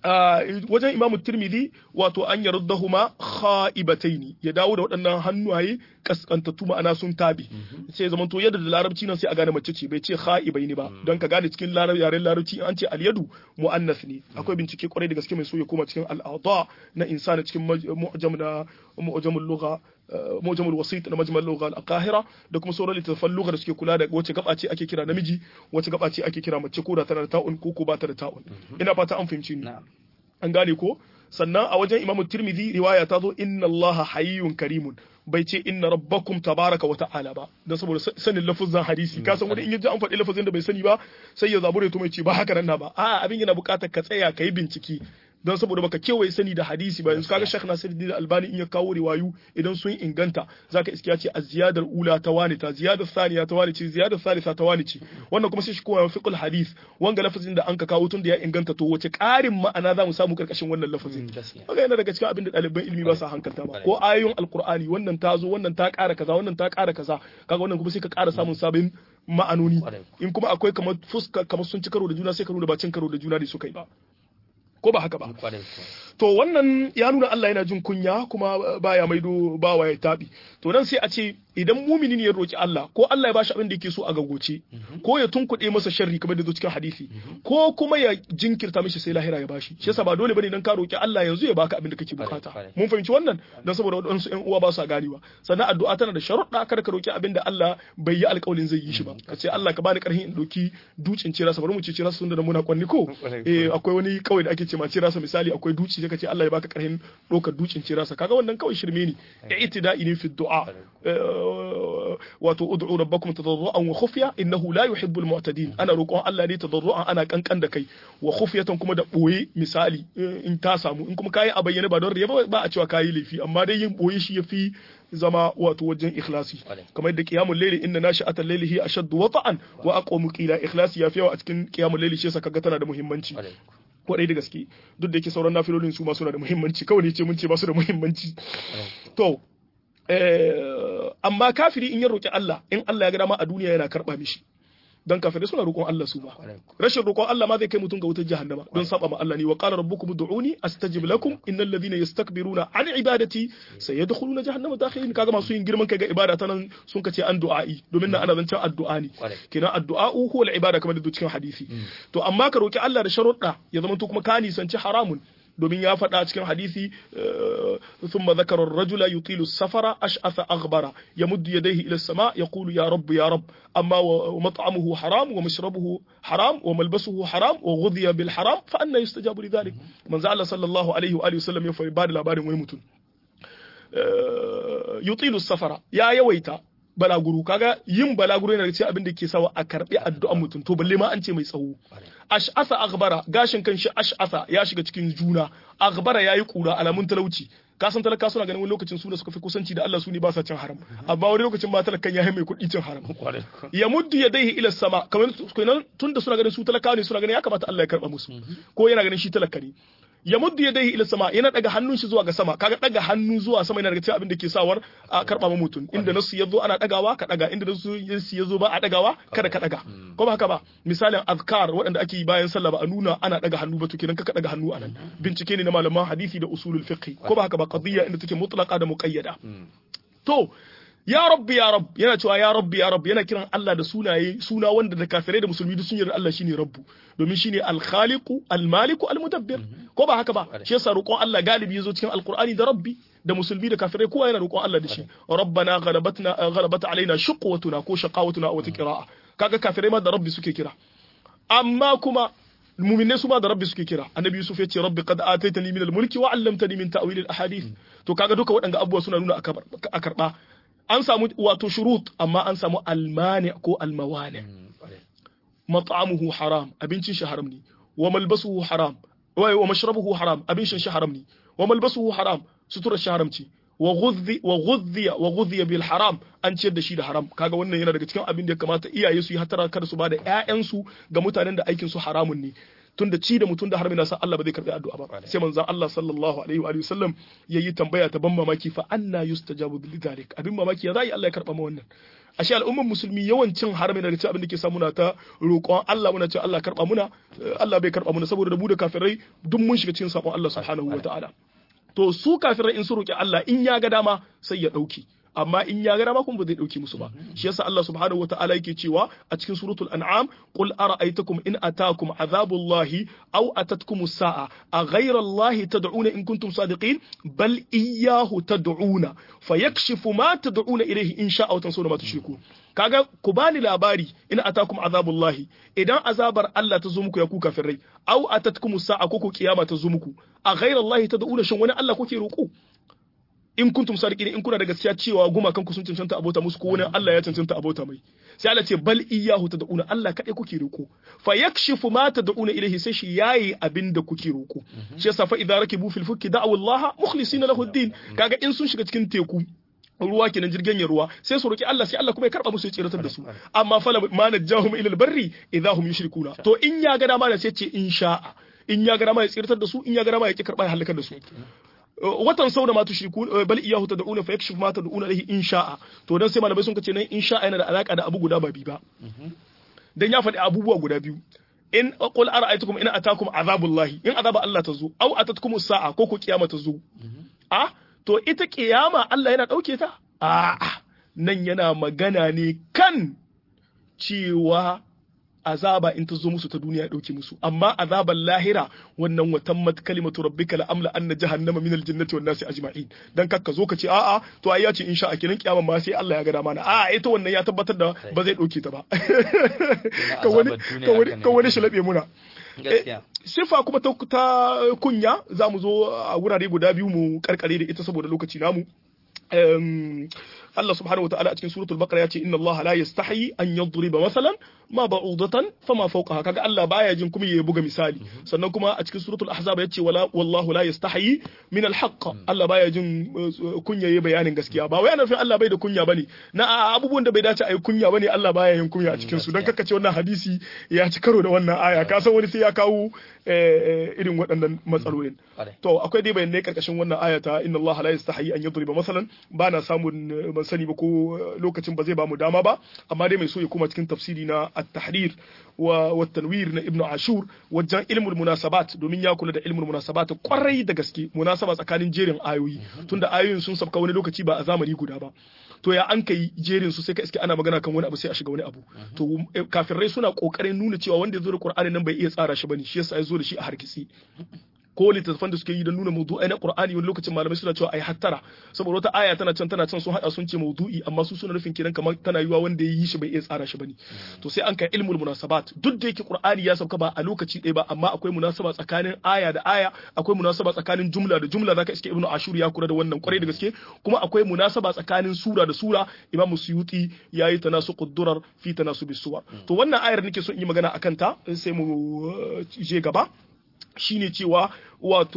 [SPEAKER 2] wajen imamu tirmidhi wato an yaruddahuma kha'ibataini ya dawo da waɗannan hannuwaye kaskantattu ma'ana sun tabi sai zaman to yadda da larabci nan sai a gane mace ce bai ce kha'ibaini ba don ka gane cikin yaren larabci an ce alyadu muannas ne akwai bincike kwarai da gaske mai so ya koma cikin al'adha na insani cikin mu'jam da mu'jamul lugha mu'jamul wasit na majmal lugha al-qahira da kuma sauran littattafan lugha da suke kula da wace gaba ce ake kira namiji wace gaba ce ake kira mace ko da tana da ta'un ko ko ba ta da ta'un ina fata an fahimci ni an gane ko sannan a wajen imamu tirmidhi riwaya ta zo inna allaha hayyun karimun bai ce inna rabbakum tabaraka wa ta'ala ba dan saboda sanin lafazin hadisi ka san wani in yaji an faɗi lafazin da bai sani ba sai ya zabure to mai ce ba haka nan na ba a abin yana buƙatar ka tsaya ka yi bincike don saboda baka kewaye sani da hadisi ba yanzu kaga Sheikh Nasiruddin Albani in ya kawo riwayu idan sun inganta zaka iske ya ce az-ziyadar ula ta wani ta ziyadar thaniya ta wani ce ziyadar thalitha ta wani ce wannan kuma sai shi kowa fiqhul hadith wanga lafazin da an ka kawo tun da ya inganta to wace ƙarin ma'ana za mu samu karkashin wannan lafazin kaga yana daga cikin abin da ɗaliban ilimi ba sa hankalta ba ko ayoyin alqur'ani wannan ta zo wannan ta ƙara kaza wannan ta ƙara kaza kaga wannan kuma sai ka ƙara samun sabon ma'anoni in kuma akwai kamar fuska kamar sun ci karo da juna sai ka nuna ba cin karo da juna ne suka yi ba ko ba haka ba to wannan ya nuna Allah yana jin kunya kuma baya maido bawa ya tabi to nan sai a ce idan mumini ne ya roki Allah ko Allah ya bashi abin da yake so a gagoce ko ya tunkuɗe masa sharri kamar da zo cikin hadisi ko kuma ya jinkirta mishi sai lahira ya bashi shi yasa ba dole bane dan ka roki Allah yanzu ya baka abin da kake bukata mun fahimci wannan dan saboda wadansu ƴan uwa ba su ganewa sannan addu'a tana da sharuɗa kada ka roki abin da Allah bai yi alƙawarin zai yi shi ba ka ce Allah ka bani ƙarfin in doki ducin cirasa bari mu ce cirasa sun da muna kwanni ko eh akwai wani kawai da ake ce ma cirasa misali akwai duci sai ka ce Allah ya baka ƙarfin ɗaukar ducin cirasa kaga wannan kawai shirme ne i'tida'i ne fi du'a wato ud'u rabbakum tadarruan wa khufya innahu la yuhibbu al-mu'tadin ana roƙon Allah ne tadarruan ana kankan da kai wa khufyatan kuma da boye misali in ta samu in kuma kai a bayyane ba don riya ba a cewa kai laifi amma dai yin boye shi yafi zama wato wajen ikhlasi kamar yadda qiyamul layli inna nashi'atal layli hi ashaddu wata'an wa aqwamu qila ikhlasi yafi yawa a cikin qiyamul layli shi yasa kaga tana da muhimmanci kwarai da gaske duk da yake sauran nafilolin su ma suna da muhimmanci kawai ne ce mun ce ba su da muhimmanci to amma kafiri in ya roki Allah in Allah ya ga dama a duniya yana karba mishi dan kafirai suna roƙon Allah su ba rashin roƙon Allah ma zai kai mutum ga wutar jahannama don saba ma Allah ne wa qala rabbukum ud'uni astajib lakum innal ladhina yastakbiruna an ibadati sayadkhuluna jahannama dakhirin kaga masu yin girman kai ga ibada ta nan sun kace an du'a'i domin nan ana zancen addu'a ne kenan addu'a huwa al-ibada kamar da cikin hadisi to amma ka roki Allah da sharuɗa ya zama to kuma ka nisanci haramun domin ya faɗa cikin hadisi thumma dhakara ar-rajula yutilu safara ash'atha aghbara yamuddu yadayhi ila as-sama yaqulu ya rabb ya rabb amma wa mat'amuhu haram wa mashrabuhu haram wa malbasuhu haram wa ghudhiya bil haram fa anna yustajabu li dhalik manzo Allah sallallahu alaihi wa alihi wasallam ya fa ba da labarin wani mutum yutilu safara ya yawaita balaguro kaga yin balaguro yana da cikin abin da ke sawa a karbi addu'an mutum to balle ma an ce mai tsawo ash'asa aghbara gashin kanshi ash'asa ya shiga cikin juna aghbara yayi kura alamun talauci ka san talaka suna ganin wani lokacin su da suka fi kusanci da Allah su ne ba sa cin haram amma wani lokacin ma talakan ya mai kuɗi cin haram ya muddu ya daihi ila sama kamar tun da suna ganin su talaka ne suna ganin ya kamata Allah ya karba musu ko yana ganin shi talaka ne ya muddu ya dai ila sama yana daga hannun shi zuwa ga sama kaga daga hannu zuwa sama yana daga cikin abin da ke sawar a karba ma mutum inda nasu yazo ana dagawa ka daga inda nasu yazo ba a dagawa kada ka daga ko ba haka ba misalin azkar waɗanda ake yi bayan sallah ba a nuna ana daga hannu ba to kenan ka daga hannu anan bincike ne na malaman hadisi da usulul fiqh ko ba haka ba qadiyya inda take mutlaqa da muqayyada to ya rabbi ya rabb yana cewa ya rabbi ya rabb yana kiran Allah da sunaye suna wanda da kafirai da musulmi duk sun yarda Allah shine rabbu domin shine al-khaliqu al-maliku al-mudabbir ko ba haka ba shi yasa roƙon Allah galibi yazo cikin alqur'ani da rabbi da musulmi da kafirai kowa yana roƙon Allah da shi rabbana ghalabatna ghalabat alaina shuqwatuna ko shaqawatuna a wata qira'a kaga kafirai ma da rabbi suke kira amma kuma muminai su ma da rabbi suke kira annabi yusuf ya ce rabbi qad ataitani min al-mulki wa 'allamtani min ta'wil al-ahadith to kaga duka waɗanda abubuwa suna nuna a karba an samu wato shurut amma an samu almani ko almawani mat'amuhu haram abincin shi haram ne wa malbasuhu haram wa mashrabuhu haram abincin shi haram ne wa malbasuhu haram sutura shi haram ce wa ghudhi wa ghudhiya wa ghudhiya bil haram an ciyar da shi da haram kaga wannan yana daga cikin abin da ya kamata iyaye su yi hatara kada su bada ƴaƴansu ga mutanen da aikin su haramun ne tunda ci da mutum da harbi na san Allah ba zai karbi addu'a ba sai manzon Allah sallallahu alaihi wa sallam yayi tambaya ta ban mamaki fa anna yustajabu lidhalik abin mamaki ya zai Allah ya karba ma wannan ashe al'ummar musulmi yawancin harami daga cikin abin da ke samu na ta roƙon Allah muna ce Allah karba muna Allah bai karba muna saboda da mu da kafirai duk mun shiga cikin sabon Allah subhanahu wa ta'ala to su kafirai in su roƙi Allah in ya ga dama sai ya ɗauki amma in ya ga dama kuma ba zai ɗauki musu ba shi yasa Allah subhanahu wa ta'ala yake cewa a cikin suratul an'am qul ara'aytakum in atakum azabullahi aw atatkum as-sa'a a ghayra allahi tad'una in kuntum sadiqin bal iyyahu tad'una fayakshifu ma tad'una ilayhi in sha'a wa tansawna ma tushriku kaga ku bani labari in atakum azabullahi idan azabar Allah ta zo muku ya ku kafirai aw atatkum as-sa'a ko ku kiyama ta zo muku a ghayra allahi tad'una shin wani Allah kuke roƙo in kuntum sadiqin in kuna da gaskiya cewa gumakan ku sun cancanta abota musu ko wani Allah ya cancanta abota mai sai Allah ce bal iyyahu tad'una Allah kadai kuke roko fa yakshifu ma tad'una ilayhi sai shi yayi abin da kuke roko shi yasa fa idza rakibu fil fulki da'u Allah mukhlisina lahu ad-din kaga in sun shiga cikin teku ruwa kenan jirgin ya ruwa sai su roki Allah sai Allah kuma ya karba musu ya tsiratar da su amma fala ma najahum ila al-barri idza hum yushrikuna to in ya ga dama da sai ce in sha'a in ya ga dama ya tsiratar da su in ya ga dama ya ki karba ya halakar da su watan sau da ma tushriku bal iyahu tad'una fa yakshif ma tad'una ilayhi in sha'a to dan sai malamai sun kace nan in sha'a yana da alaka da abu guda ba bi ba dan ya faɗi abubuwa guda biyu in qul ara'aytukum in atakum azabullahi in azaba Allah ta zo aw atatkum sa'a ko ko kiyama ta zo a to ita kiyama Allah yana dauke ta a nan yana magana ne kan cewa azaba in ta zo musu ta duniya dauke musu amma azaban lahira wannan wa tammat kalimatu rabbika la amla anna jahannama min aljannati wan nasi ajma'in dan kakka zo ka ce a'a to ai ya ce insha Allah kiran kiyama ma sai Allah ya ga dama na a'a ita wannan ya tabbatar da ba zai dauke ta ba ka wani ka wani ka wani shalabe muna sifa kuma ta, ta kunya za mu zo a wurare guda biyu mu karkare da ita saboda lokaci namu Allah subhanahu wataala a cikin suratul baqara ya ce inna Allah la yastahi an yadriba masalan ma ba'udatan fama fawqaha kaga Allah baya jin kuma ya buga misali sannan kuma a cikin suratul ahzab ya ce wala wallahu la yastahi min alhaq Allah baya jin kunya yayi bayanin gaskiya ba wai ana nufin Allah bai da kunya bane na abubuwan da bai dace a yi kunya bane Allah baya yin kunya a cikin su dan kakkace wannan hadisi ya ci karo da wannan aya ka san wani sai ya kawo irin waɗannan matsalolin to akwai dai bayanai karkashin wannan aya ta inna Allah la yastahi an yadriba masalan ba na samun ban sani ba ko lokacin ba zai ba mu dama ba amma dai mai so ya koma cikin tafsiri na at-tahrir wa wa tanwir na ibnu ashur wajen ilmul munasabat domin ya kula da ilmul munasabat kwarai da gaske munasaba tsakanin jerin ayoyi tunda ayoyin sun sabka wani lokaci ba a zamani guda ba to ya an kai jerin su sai ka iske ana magana kan wani abu sai a shiga wani abu to kafirai suna kokarin nuna cewa wanda ya zo da qur'ani nan bai iya tsara shi bane shi yasa ya zo da shi a hargitsi ko littattafan da suke yi don nuna maudu'ai na Qur'ani wani lokacin malamai suna cewa ai hattara saboda wata aya tana can tana can sun hada sun ce maudu'i amma su suna nufin kiran kamar tana yiwa wanda ya yi shi bai iya tsara shi bane to sai an kai ilmul munasabat duk da yake Qur'ani ya sauka ba a lokaci ɗaya ba amma akwai munasaba tsakanin aya da aya akwai munasaba tsakanin jumla da jumla zaka iske Ibn Ashur ya kula da wannan kwarai da gaske kuma akwai munasaba tsakanin sura da sura Imam Suyuti yayi tanasuqud durar fi tanasubis suwar to wannan ayar nake so in yi magana akan ta sai mu je gaba shine cewa wato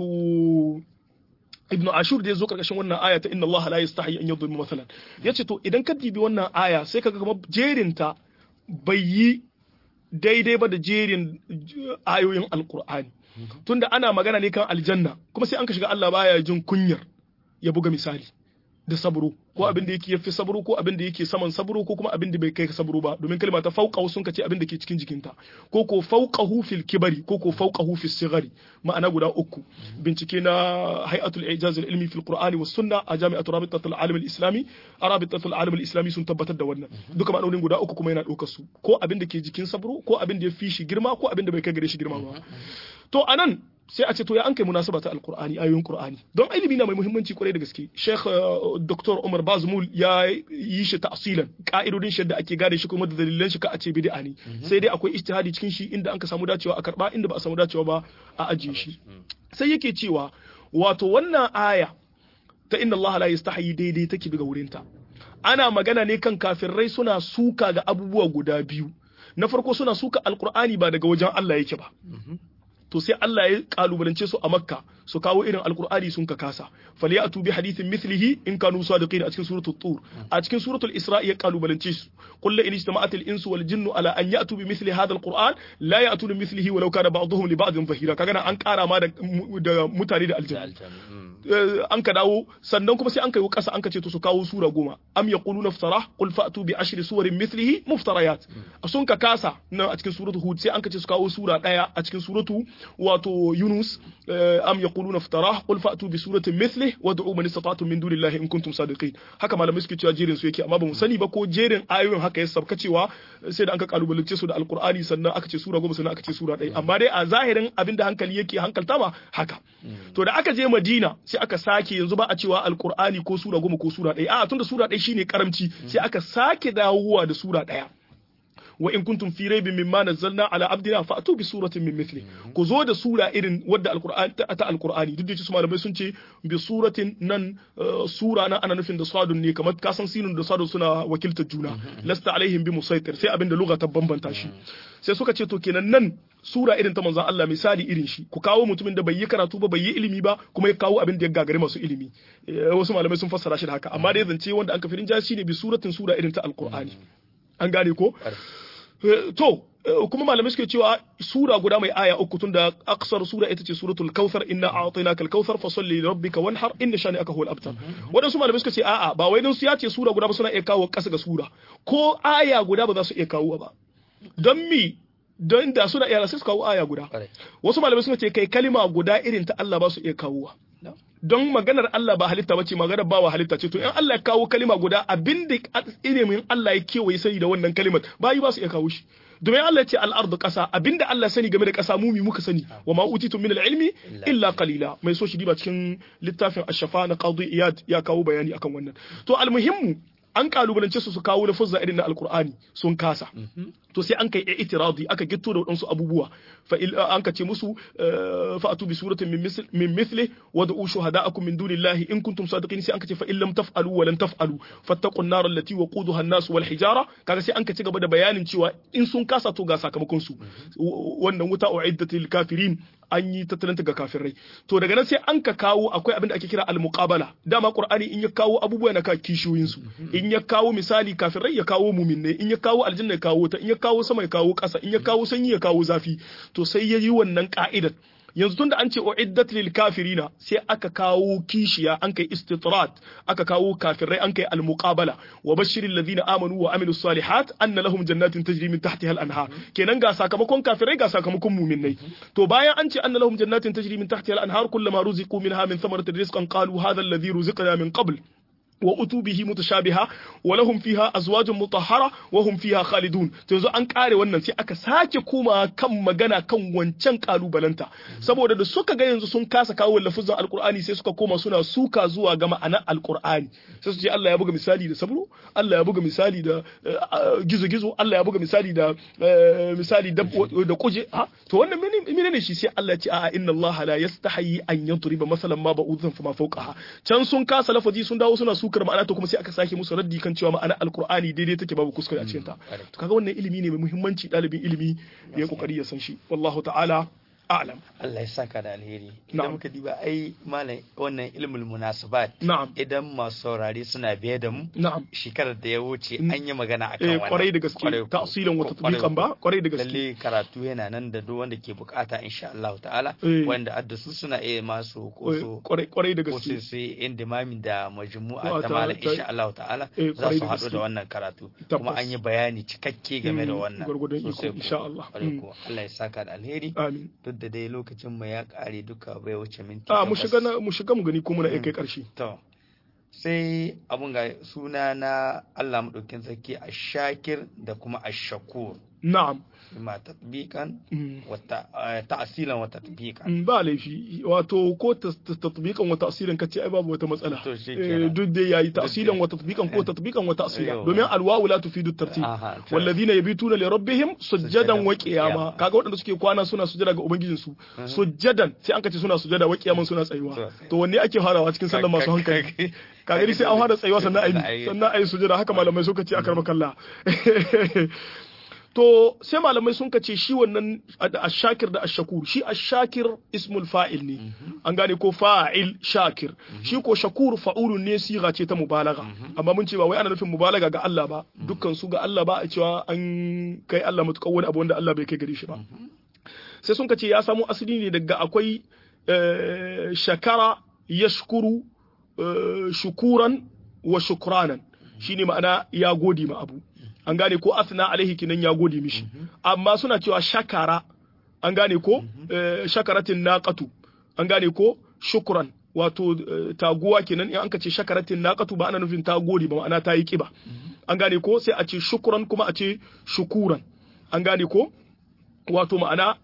[SPEAKER 2] ibnu ashur da ya zo karkashin wannan aya ta inna Allah la yastahi an yadhlim masalan yace to idan ka dibi wannan aya sai kaga kamar jerin ta bai yi daidai ba da jerin ayoyin alqur'ani tunda ana magana ne kan aljanna kuma sai an ka shiga Allah baya jin kunyar ya buga misali da sabro ko abin da yake yafi sabro ko abin da yake saman sabro ko kuma abin da bai kai sabro ba domin kalma ta fauqahu sun kace abin da ke cikin jikinta ko ko fauqahu fil kibari ko ko fauqahu fis sighari ma'ana guda uku bincike na hay'atul ijaz al ilmi fil qur'ani was sunna a jami'atu rabitatul alim al islami rabitatul alim al islami sun tabbatar da wannan duka ma'anonin guda uku kuma yana daukar su ko abin da ke jikin sabro ko abin da ya fi shi girma ko abin da bai kai gare shi girma ba to anan sai a ce to ya an kai munasaba ta alqur'ani ayoyin qur'ani don ilimi na mai muhimmanci kwarai da gaske sheikh dr umar bazmul ya yi shi ta'silan ka'idodin shi da ake gane shi kuma da dalilan shi ka a ce bid'a ne sai dai akwai ijtihadi cikin shi inda an ka samu dacewa a karba inda ba a samu dacewa ba a ajiye shi sai yake cewa wato wannan aya ta inna Allah la yastahi daidai take daga wurinta ana magana ne kan kafirai suna suka ga abubuwa guda biyu na farko suna suka alqur'ani ba daga wajen Allah yake ba to sai Allah ya kalubalance su a Makka su kawo irin alkur'ani sun ka kasa falyatu bi hadithin mithlihi in kanu sadiqin a cikin suratul tur a cikin suratul isra ya kalubalance su qul la in ijtama'at al insu wal jinnu ala an ya'tu bi mithli hadha al qur'an la ya'tu bi mithlihi walau kana ba'dhum li ba'dhin zahira kaga nan an kara ma da da mutane da aljanna an ka dawo sannan kuma sai an kai kasa an ka ce to su kawo sura goma am yaquluna iftara qul fa'tu bi ashri suwarin mithlihi muftarayat sun ka kasa nan a cikin suratul hud sai an ka ce su kawo sura daya a cikin suratu wato yunus am yaquluna iftara qul fa'tu bi suratin mithlihi wad'u man istata'tum min dunillahi in kuntum sadiqin haka malamai suke cewa jerin su yake amma ba mu sani ba ko jerin ayoyin haka ya sabka cewa sai da an ka kalubalance su da alqur'ani sannan aka ce sura goma sannan aka ce sura ɗaya amma dai a zahirin abinda hankali yake hankalta ma haka to da aka je madina sai aka sake yanzu ba a cewa alqur'ani ko sura goma ko sura ɗaya a tunda sura ɗaya shine karamci sai aka sake dawowa da sura ɗaya wa in kuntum fi raibin mimma nazzalna ala abdina fa'tu bi suratin min mithli ku zo da sura irin wadda alqur'ani ta alqur'ani duk da su malamai sun ce bi suratin nan sura nan ana nufin da sadun ne kamar ka san sinun da sadun suna wakiltar juna lasta alaihim bi musaitir sai abinda lugha ta bambanta shi sai suka ce to kenan nan sura irin ta manzon Allah misali irin shi ku kawo mutumin da bai yi karatu ba bai yi ilimi ba kuma ya kawo abin da ya gagari masu ilimi wasu malamai sun fassara shi da haka amma dai zance wanda an kafirin jasi ne bi suratin sura irin ta alqur'ani an gane ko to kuma malamai suke cewa sura guda mai aya uku tunda aksar sura ita ce suratul kautsar inna a'tainaka al-kautsar fa salli li rabbika wanhar inna shani aka huwal abtar wadansu malamai suka ce a'a ba wai dan su ya ce sura guda ba suna iya kawo kasa ga sura ko aya guda ba za su iya kawo ba don mi don da suna iya sai su kawo aya guda wasu malamai suka ce kai kalima guda irin ta Allah ba su iya kawowa don maganar Allah ba halitta bace maganar bawa halitta ce to in Allah ya kawo kalima guda abin da ilimin Allah ya kewaye sani da wannan kalimar bayi ba su iya kawo shi domin Allah ya ce al'ardu ƙasa abinda Allah sani game da ƙasa mumi muka sani wa ma utitum min al-ilmi illa qalila mai so shi diba cikin littafin ash-shafa na qadi iyad ya kawo bayani akan wannan to almuhimmu an kalubalance su su kawo lafuzza irin na alqur'ani sun kasa to sai an kai itiradi aka gitto da wadansu abubuwa fa an ka ce musu fa'atu bi suratin min mithli wa da'u shuhada'akum min dunillahi in kuntum sadiqin sai an ka ce fa in lam taf'alu wa lan taf'alu fattaqun nar allati waquduha an-nas wal hijara kaga sai an ka ci gaba da bayanin cewa in sun kasa to ga sakamakon su wannan wuta uiddatil kafirin an yi tattalin ga kafirai to daga nan sai an ka kawo akwai abin da ake kira al-muqabala dama qur'ani in ya kawo abubuwa na ka kishiyoyin su in ya kawo misali kafirai ya kawo muminai in ya kawo aljanna ya kawo ta in ya kawo sama ya kawo ƙasa in ya kawo sanyi ya kawo zafi to sai ya yi wannan ka'idar yanzu tunda an ce uiddat lil kafirina sai aka kawo kishiya an kai istitrat aka kawo kafirai an kai al muqabala wa bashiril ladina amanu wa amilus salihat anna lahum jannatin tajri min tahtiha al anhar kenan ga sakamakon kafirai ga sakamakon mu'minnai to bayan an ce anna lahum jannatin tajri min tahtiha al anhar kullama ruziqu minha min thamaratir rizqan qalu hadha alladhi ruziqna min qabl وأتوا به متشابها ولهم فيها أزواج مطهرة وهم فيها خالدون yanzu an kare wannan sai aka sake koma kan magana kan wancan kalubalanta saboda da suka ga yanzu sun kasa kawo lafuzan alkur'ani sai suka koma suna suka zuwa ga ma'anar alkur'ani sai su ce Allah ya buga misali da sabro Allah ya buga misali da gizo-gizo Allah ya buga misali da misali da kuje ha to wannan mene ne shi sai Allah ya ce a'a inna Allah la yastahi an yadriba masalan ma ba'udhan fama fawqaha can sun kasa lafazi sun dawo suna sukar ma'ana to kuma sai aka sake musu raddi kan cewa ma'ana alkur'ani daidai take babu kuskure a cikin ta to kaga wannan ilimi ne mai muhimmanci dalibin ilimi ya kokari ya san shi wallahu ta'ala a'lam
[SPEAKER 1] Allah ya saka da alheri idan muka diba ai malam wannan ilmul munasabat
[SPEAKER 2] na'am
[SPEAKER 1] idan masu saurare suna biye da mu
[SPEAKER 2] na'am
[SPEAKER 1] shekarar da ya wuce an yi magana akan
[SPEAKER 2] eh
[SPEAKER 1] wannan
[SPEAKER 2] kwarai da gaske ta'silan wa tatbiqan ba kwarai da gaske
[SPEAKER 1] lalle karatu yana nan da duk wanda ke bukata insha Allah ta'ala
[SPEAKER 2] Eh.
[SPEAKER 1] wanda addasu suna iya masu koso
[SPEAKER 2] kwarai kwarai da
[SPEAKER 1] ko
[SPEAKER 2] gaske
[SPEAKER 1] sai sai indimami da majmu'a
[SPEAKER 2] Wa
[SPEAKER 1] ta
[SPEAKER 2] ta-
[SPEAKER 1] malam
[SPEAKER 2] ta-
[SPEAKER 1] insha Allah ta'ala
[SPEAKER 2] Eh,
[SPEAKER 1] za
[SPEAKER 2] kwarai
[SPEAKER 1] su
[SPEAKER 2] da
[SPEAKER 1] haɗu
[SPEAKER 2] gaske.
[SPEAKER 1] da wannan karatu
[SPEAKER 2] Tabbas.
[SPEAKER 1] kuma an yi bayani cikakke game da
[SPEAKER 2] Mm,
[SPEAKER 1] wannan
[SPEAKER 2] gwargwadon iko,
[SPEAKER 1] sosai kuwa.
[SPEAKER 2] insha Allah.
[SPEAKER 1] Kwarai
[SPEAKER 2] Mm.
[SPEAKER 1] kuwa. Allah ya saka da alheri
[SPEAKER 2] amin
[SPEAKER 1] duk da dai lokacin mu ya kare duka bai wuce minti
[SPEAKER 2] a mu
[SPEAKER 1] takwas.
[SPEAKER 2] shiga na mu shiga mu gani ko muna iya kai karshe
[SPEAKER 1] To, sai abun ga suna na Allah maɗaukin sarki a shakir da kuma a shakur,
[SPEAKER 2] na'am
[SPEAKER 1] ma tatbiqan
[SPEAKER 2] Mm.
[SPEAKER 1] wa ta- eh, ta'asilan wa tatbiqan.
[SPEAKER 2] Mm, ba laifi wato ko tas- tas- tatbiqan wa ta'silan kace ai babu wata matsala
[SPEAKER 1] To, shi
[SPEAKER 2] Eh,
[SPEAKER 1] kenan.
[SPEAKER 2] duk dai yayi ta'silan
[SPEAKER 1] dai.
[SPEAKER 2] wa tatbiqan ko tatbiqan wa ta'silan
[SPEAKER 1] Yau.
[SPEAKER 2] domin alwawu la tufidu tartib
[SPEAKER 1] Aha, to.
[SPEAKER 2] walladhina yabituna li rabbihim sujjadan
[SPEAKER 1] Sujjadan
[SPEAKER 2] wa
[SPEAKER 1] wa
[SPEAKER 2] qiyama
[SPEAKER 1] qiyama.
[SPEAKER 2] kaga waɗanda suke kwana suna sujjada ga ubangijin su sujjadan sai an kace suna sujjada wa qiyaman suna tsayuwa
[SPEAKER 1] To.
[SPEAKER 2] to wanne ake farawa cikin sallar masu hankali kaga dai sai an fara tsayuwa sannan ayi sannan ayi sujjada haka malamai suka ce akar makalla to sai malamai sun kace shi wannan da ashakir da ashakur shi ashakir ismul fa'il ne an gane ko fa'il shakir shi ko shakur fa'ulun ne siga ce ta mubalaga amma mun ce ba wai ana nufin mubalaga ga Allah ba dukkan su ga Allah ba a cewa an kai Allah mutukan wani abu wanda Allah bai kai gare shi ba sai sun kace ya samu asali ne daga akwai shakara yashkuru shukuran wa shukranan shine ma'ana ya gode ma abu an gane ko asna alaihi kinan ya gode mishi amma suna cewa shakara an gane ko shakaratin naqatu an gane ko shukran wato taguwa kenan in an ka ce shakaratin naqatu ba ana nufin ta gode ba ma'ana ta yi kiba an gane ko sai a ce shukran kuma a ce shukuran an gane ko wato ma'ana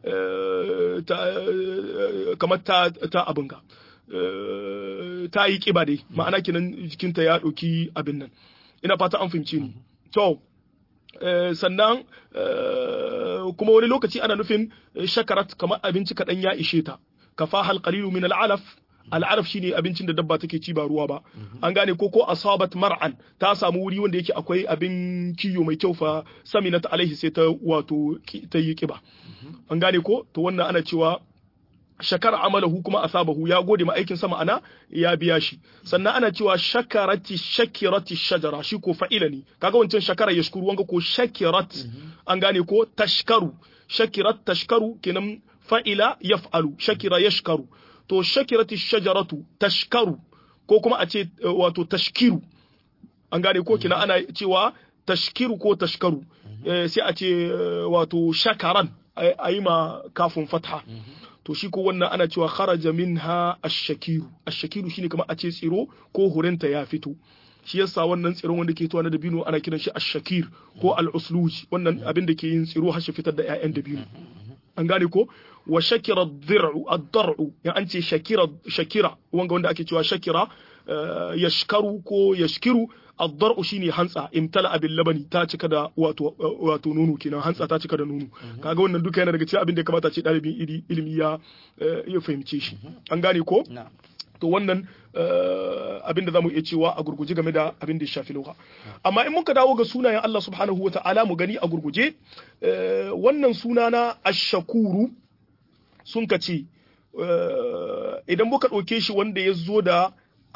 [SPEAKER 2] kamar ta ta abinga ta yi kiba dai ma'ana kenan jikinta ya ɗauki abin nan ina fata an fahimci ni to sannan kuma wani lokaci ana nufin shakarat kamar abinci kaɗan ya ishe ta kafa hal qalilu min al'alaf al'araf shine abincin da dabba take ci ba ruwa ba an gane ko ko asabat mar'an ta samu wuri wanda yake akwai abin kiyo mai kyau fa saminat alaihi sai ta wato ta yi kiba an gane ko to wannan ana cewa shakar amalahu kuma asabahu ya gode ma aikin sa ma'ana ya biya shi sannan ana cewa shakarati shakirati shajara shi ko fa'ila ne kaga wancan shakara yashkuru wanga ko shakirat an gane ko tashkaru shakirat tashkaru kenan fa'ila yaf'alu shakira yashkaru to shakirati shajaratu tashkaru ko kuma a ce wato tashkiru an gane ko kina ana cewa tashkiru ko tashkaru sai a ce wato shakaran a yi ma kafin fatha to shi ko wannan ana cewa kharaja minha ash-shakiru ash-shakiru shine kamar a ce tsiro ko hurinta ya fito shi yasa wannan tsiron wanda ke tuwa na dabino ana kiran shi ash-shakir ko al-usluj wannan abin da ke yin tsiro har shi fitar da ƴaƴan dabino an gane ko wa shakira ad-dir'u ad-dar'u ya an ce shakira shakira wanga wanda ake cewa shakira yashkaru ko yashkiru ad-dar'u shine hantsa imtala bil labani ta cika da wato wato nono kenan hantsa ta cika da nono kaga wannan duka yana daga cikin abin da ya kamata ce dalibin ilimi ya ya fahimce shi an gane ko to wannan abin da zamu iya cewa a gurguje game da abin da ya shafi lugha amma in muka dawo ga sunayen Allah subhanahu wata'ala mu gani a gurguje wannan suna na ash-shakuru sun kace idan muka ɗauke shi wanda ya zo da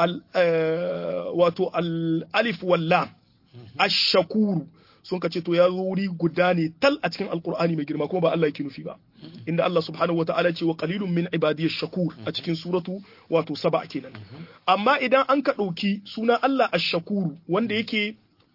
[SPEAKER 2] wato al-alif wal-lam ash-shakuru sun ka ce to ya zo wuri guda ne tal a cikin alkur'ani mai girma kuma ba Allah yake nufi ba inda Allah subhanahu wataala ce wa qalilun min ibadiyash shakur a cikin suratu wato saba kenan amma idan an ka ɗauki suna Allah ash-shakuru wanda yake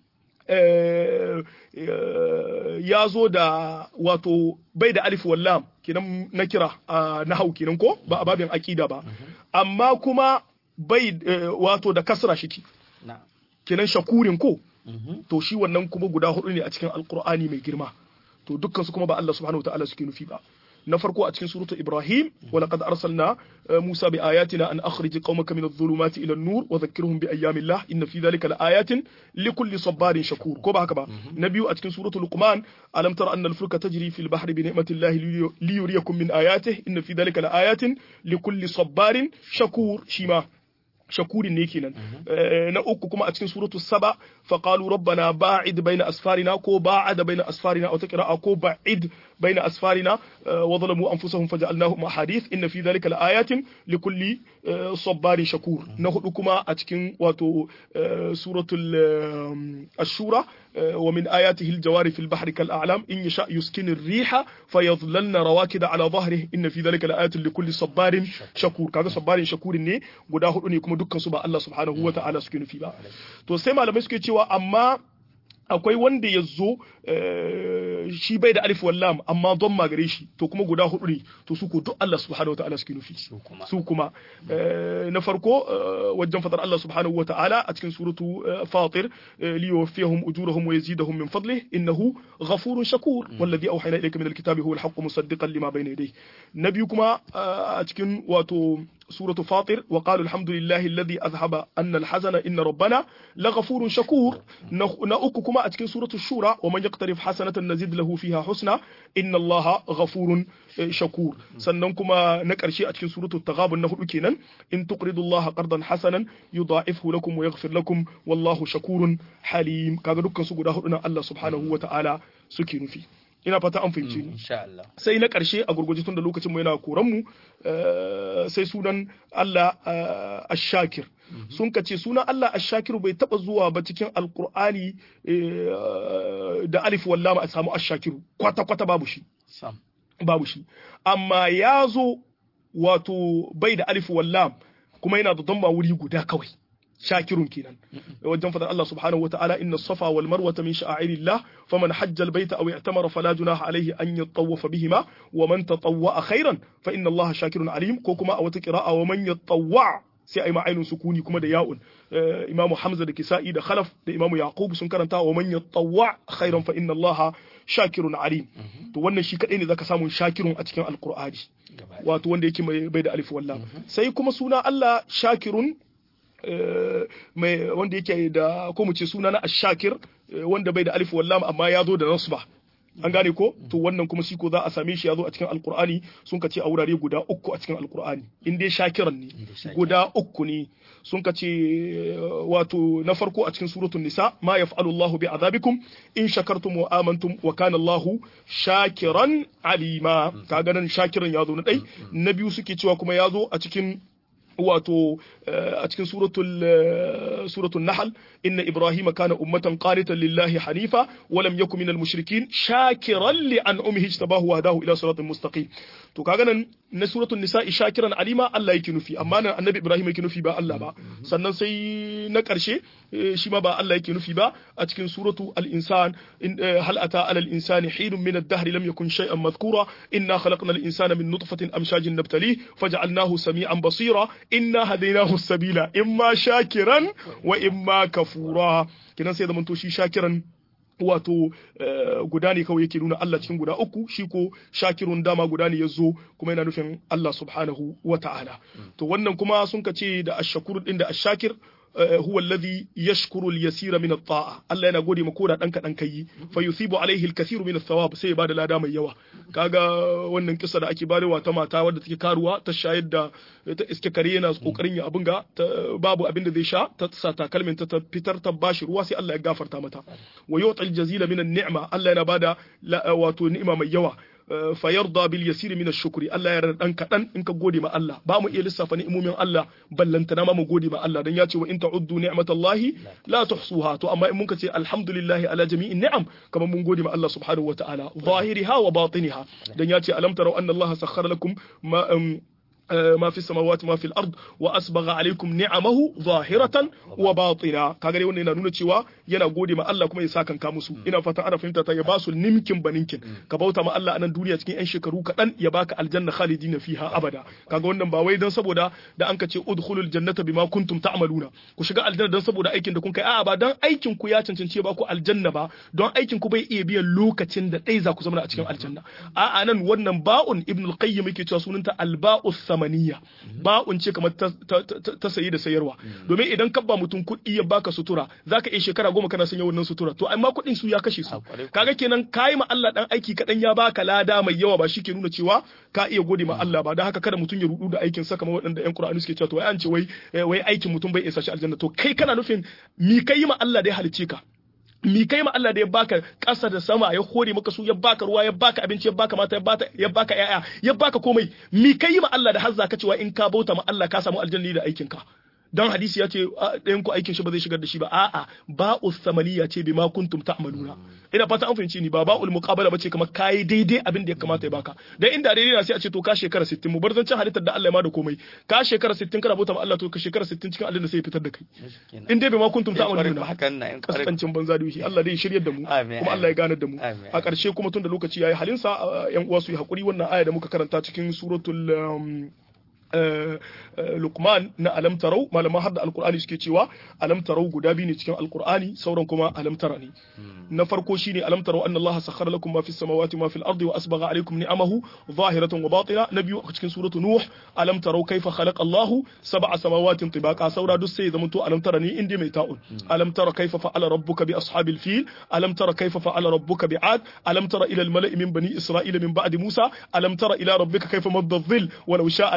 [SPEAKER 2] ya zo da wato bai da alif wallam kenan na kira na hau kenan ko ba a babin aqida ba amma kuma bai wato da kasra shiki kenan shakurin ko to shi wannan kuma guda hudu ne a cikin alkur'ani mai girma to dukkan su kuma ba Allah subhanahu wataala suke nufi ba na farko a cikin suratul ibrahim wa laqad arsalna musa bi ayatina an akhrij qaumaka min adh-dhulumati ila an-nur wa dhakkirhum bi ayyamillah inna fi dhalika laayatin likulli sabarin shakur ko ba haka ba na biyu a cikin suratul luqman alam tara anna al-fulka tajri fil bahri bi ni'matillahi li yuriyakum min ayatihi inna fi dhalika laayatin likulli sabarin shakur shima shakurin ne kenan na uku kuma a cikin suratu saba fa qalu rabbana ba'id baina asfarina ko ba'ada baina asfarina aw taqra'a ko ba'id baina asfarina wa zalamu anfusahum faja'alnahum ahadith inna fi dhalika laayatin likulli sabarin shakur na hudu kuma a cikin wato suratul ashura ومن آياته الجوار في البحر كالأعلام إن يشاء يسكن الريح فيظللن رواكد على ظهره إن في ذلك لآيات لكل صبار شكور كذا صبار شكور ne guda hudu ne kuma dukkan su ba Allah subhanahu wa ta'ala suke nufi ba to sai malamai suke cewa amma akwai wanda ya zo shi bai da alif wallam amma don magare shi to kuma guda hudu ne to su ko duk Allah subhanahu wa ta'ala suke nufi su kuma na farko wajen fadar Allah subhanahu wa ta'ala a cikin suratu fatir li yuwaffihum ujurahum wa yazidahum min fadlih innahu ghafurun shakur wallazi awhayna ilayka min alkitabi huwa alhaqqu musaddiqan lima bayna yadayhi nabi kuma a cikin wato سورة فاطر وقالوا الحمد لله الذي أذهب أن الحزن إن ربنا لغفور شكور نأككما أتكن سورة الشورى ومن يقترف حسنة نزيد له فيها حسنى إن الله غفور شكور سننكما نكرشي أتكن سورة التغابن نهر كينا إن تقرضوا الله قرضا حسنا يضاعفه لكم ويغفر لكم والله شكور حليم كاغا دكان سوغو الله سبحانه وتعالى سكينو فيه ina fata an fahimce ni
[SPEAKER 1] insha Allah
[SPEAKER 2] sai na ƙarshe a gurguje tun da lokacin mu yana koran mu sai sunan Allah ash-shakir sun ka ce sunan Allah ash-shakir bai taba zuwa ba cikin alqur'ani da alif wallama a samu ash-shakir kwata kwata babu shi
[SPEAKER 1] sam
[SPEAKER 2] babu shi amma ya zo wato bai da alif wallam kuma yana da damma wuri guda kawai shakirun kenan wajen fadar Allah subhanahu wataala inna safa wal marwata min sha'airillah faman hajja al baita aw i'tamara fala junaha alayhi an yatawafa bihima wa man tatawwa khairan fa inna Allah shakirun alim ko kuma a wata qira'a wa man yatawwa sai ai ma'ainun sukuni kuma da ya'un imamu hamza da kisa'i da khalaf da imamu yaqub sun karanta wa man yatawwa khairan fa inna Allah shakirun alim to wannan shi kadai ne zaka samu shakirun a cikin alqur'ani wato wanda yake mai bai da alif wallam sai kuma suna Allah shakirun mai wanda yake da ko mu ce suna na ashakir wanda bai da alif wallam amma ya zo da nasba an gane ko to wannan kuma shi ko za a same shi ya zo a cikin alkur'ani sun ka ce a wurare guda uku a cikin alkur'ani in dai shakiran ne guda uku ne sun ka ce wato na farko a cikin suratul nisa ma yaf'alu Allahu bi azabikum in shakartum wa amantum wa kana Allahu shakiran alima kaga nan shakiran ya zo na dai na biyu suke cewa kuma ya zo a cikin wato a cikin suratul suratul nahl inna ibrahima kana ummatan qanitan lillahi hanifa wa lam yakun minal mushrikin shakiran li an'umihi ijtabahu wa hadahu ila siratin mustaqim to kaga nan na suratul nisa'i shakiran alima Allah yake nufi amma nan annabi ibrahim yake nufi ba Allah ba sannan sai na karshe shi ma ba Allah yake nufi ba a cikin suratu al-insan hal ata ala al-insani hinun min ad-dahr lam yakun shay'an madhkura inna khalaqna al-insana min nutfatin amshajin nabtali faj'alnahu sami'an basira inna hadaynahu as-sabila imma shakiran wa imma kafura kinan sai zamanto shi shakiran wato guda ne kawai yake nuna Allah cikin guda uku shi ko shakirun dama guda ne ya zo kuma yana nufin Allah subhanahu wa ta'ala to wannan kuma sun ka ce da ashakur din da ashakir huwa alladhi yashkuru al-yasira min at-ta'a Allah yana gode maka koda dan kadan kai fa yusibu alaihi al-kathiru min ath-thawab sai ya bada lada mai yawa kaga wannan kissa da ake barewa ta mata wadda take karuwa ta shayar da ta iske kare yana kokarin ya abin ga babu abin da zai sha ta sa takalmin ta fitar ta bashi ruwa sai Allah ya gafarta mata wa yu'tal jazila min an-ni'ma Allah yana bada wato ni'ima mai yawa fayarda bil yasiri min ash-shukri Allah ya yarda dan kadan in ka gode ma Allah ba mu iya lissafa ni'imomin Allah ballantana ma mu gode ma Allah dan ya ce wa in ta'uddu ni'matallahi la tuhsuha to amma in mun ka ce alhamdulillahi ala jami'in ni'am kamar mun gode ma Allah subhanahu wa ta'ala zahiriha wa batiniha dan ya ce alam tarau anna Allah sakhkhara lakum ma ما في السماوات ما في الارض واسبغ عليكم نعمه ظاهره وباطنه kaga dai wannan yana nuna cewa yana gode ma Allah kuma ya sakan ka musu ina fatan ana fahimta ta ya ba su nimkin baninkin ka bauta ma Allah a nan duniya cikin yan shekaru kaɗan ya baka aljanna khalidina fiha abada kaga wannan ba wai dan saboda da an ka ce udkhulul jannata bima kuntum ta'maluna ku shiga aljanna dan saboda aikin da kun kai a'a ba dan aikin ku ya cancanci ba ku aljanna ba don aikin ku bai iya biyan lokacin da dai za ku zama a cikin aljanna a'a nan wannan ba'un ibnul qayyim yake cewa sunanta alba'us samaniya ba'un ce kamar ta sayi da sayarwa domin idan ka ba mutum kuɗi ya baka sutura zaka iya shekara goma kana sanya wannan sutura to amma kuɗin su ya kashe su kaga kenan kayi ma Allah dan aiki kaɗan ya baka lada mai yawa ba shi ke nuna cewa ka iya gode ma Allah ba don haka kada mutum ya rudu da aikin sa kamar waɗanda ƴan Qur'ani suke cewa to wai an ce wai wai aikin mutum bai isa shi aljanna to kai kana nufin mi kai ma Allah da ya halicce ka mi kai ma Allah da ya baka ƙasa da sama ya hore maka su ya baka ruwa ya baka abinci ya baka mata ya baka ya baka yaya ya baka komai mi kai ma Allah da har zaka cewa in ka bauta ma Allah ka samu aljanna da aikin ka dan hadisi ya ce ɗayan ku aikin shi ba zai shigar da shi ba a'a ba'u samaniya ce bima kuntum ta'maluna ina fata an fahimci ni ba ba'ul muqabala bace kamar kai daidai abin da ya kamata ya baka dan inda daidai na sai a ce to ka shekara 60 mu bar zancen halittar da Allah ya ma da komai ka shekara 60 kana bauta ma Allah to ka shekara 60 cikin Allah sai ya fitar da kai in dai bima kuntum ta'maluna
[SPEAKER 1] hakan na
[SPEAKER 2] kaskancin banza da shi Allah dai shiryar da mu kuma Allah ya ganar da mu a ƙarshe kuma tun da lokaci yayi halinsa yan uwa su yi hakuri wannan aya da muka karanta cikin suratul Luqman na alam tarau malaman hadda alkur'ani suke cewa alam tarau guda biyu ne cikin alkur'ani sauran kuma alam tara ne na farko shine alam tarau anna Allah sakhara lakum ma fis samawati ma fil ardi wa asbagha alaykum ni'amahu zahiratan wa batina na biyu cikin suratu nuh alam tarau kaifa khalaqa Allah sab'a samawatin tibaqa saura duk sai zamanto alam tara ne inda mai ta'un alam tara kaifa fa'ala rabbuka bi ashabil fil alam tara kaifa fa'ala rabbuka bi ad alam tara ila al mala'i min bani isra'ila min ba'di musa alam tara ila rabbika kaifa madda dhil walau sha'a laja'alahu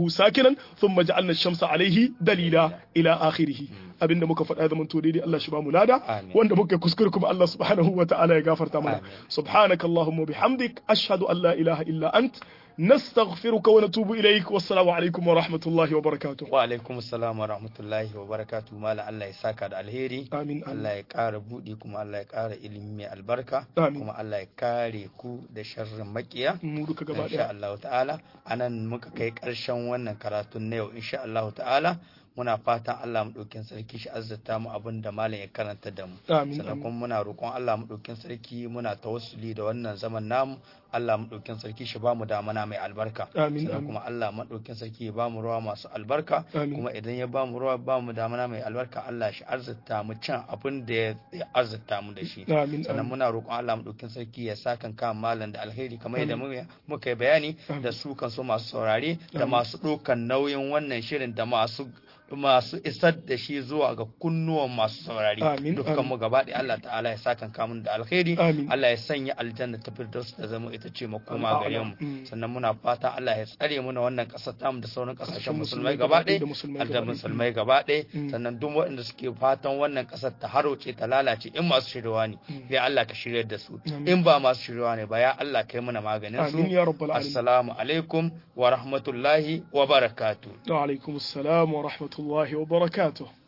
[SPEAKER 2] akhirahu sakinan thumma ja'alna ash-shamsa alayhi dalila ila akhirih abinda muka faɗa zaman to daidai Allah shi ba mu lada
[SPEAKER 1] Amin.
[SPEAKER 2] wanda muka kuskure kuma Allah subhanahu wa ta'ala ya gafarta mana
[SPEAKER 1] Amin.
[SPEAKER 2] subhanakallahumma bihamdik ashhadu an la ilaha illa ant nastaghfiruka wa natubu ilaik wassalamu alaikum wa rahmatullahi wa barakatuh
[SPEAKER 1] wa alaikum assalam wa rahmatullahi wa barakatuh mala Allah ya saka da alheri
[SPEAKER 2] amin amin
[SPEAKER 1] Allah ya ƙara buɗi kuma Allah ya ƙara ilimi mai albarka
[SPEAKER 2] Amin.
[SPEAKER 1] kuma Allah ya kare ku da sharrin makiya
[SPEAKER 2] mu duka gaba
[SPEAKER 1] insha
[SPEAKER 2] daya
[SPEAKER 1] Allah ta'ala anan muka kai ƙarshen wannan karatun na yau insha Allah ta'ala muna fatan Allah mu ɗaukin sarki shi azzata mu abin da malam ya karanta da mu
[SPEAKER 2] amin
[SPEAKER 1] sannan
[SPEAKER 2] amin
[SPEAKER 1] kuma muna roƙon Allah mu ɗaukin sarki muna tawassuli da wannan zaman namu Allah mu ɗaukin sarki shi ba mu damana mai albarka
[SPEAKER 2] amin
[SPEAKER 1] sannan
[SPEAKER 2] amin
[SPEAKER 1] kuma Allah mu ɗaukin sarki ya ba mu ruwa masu albarka
[SPEAKER 2] amin
[SPEAKER 1] kuma idan ya ba mu ruwa ba mu damana mai albarka Allah shi arzita mu can abin da ya arzita mu da shi
[SPEAKER 2] amin
[SPEAKER 1] sannan
[SPEAKER 2] amin
[SPEAKER 1] muna roƙon Allah mu ɗaukin sarki ya sa kan kan malam da alheri kamar yadda
[SPEAKER 2] Amin.
[SPEAKER 1] mu- muka yi bayani
[SPEAKER 2] Amin.
[SPEAKER 1] da su kan so masu saurare da
[SPEAKER 2] Amin.
[SPEAKER 1] masu ɗaukan nauyin wannan shirin da masu masu isar da shi zuwa ga kunnuwan masu saurare
[SPEAKER 2] Amin.
[SPEAKER 1] dukkan
[SPEAKER 2] Amin.
[SPEAKER 1] mu gaba ɗaya Allah ta'ala ya sa kan kamun da alheri
[SPEAKER 2] Amin.
[SPEAKER 1] Allah ya sanya aljanna ta firdaus ta zama ita ce makoma gare mu
[SPEAKER 2] Mm.
[SPEAKER 1] sannan muna fata Allah ya tsare mu na wannan ƙasar tamu da sauran ƙasashen
[SPEAKER 2] Ƙasashen
[SPEAKER 1] musulmai
[SPEAKER 2] musulmai
[SPEAKER 1] gaba
[SPEAKER 2] gaba ɗaya da
[SPEAKER 1] ɗaya
[SPEAKER 2] musulmai
[SPEAKER 1] har da
[SPEAKER 2] gaba ɗaya.
[SPEAKER 1] musulmai gaba ɗaya
[SPEAKER 2] Mm.
[SPEAKER 1] sannan duk waɗanda suke fatan wannan ƙasar ta haroce ta lalace in masu shiryawa ne
[SPEAKER 2] Mm.
[SPEAKER 1] ya Allah ka shiryar da su
[SPEAKER 2] Amin.
[SPEAKER 1] in ba masu shiryawa ne ba ya Allah kai mana maganin su
[SPEAKER 2] amin ya rabbal alamin
[SPEAKER 1] assalamu alaikum wa rahmatullahi wa barakatuh
[SPEAKER 2] wa alaikum assalam wa rahmatullahi wa barakatuh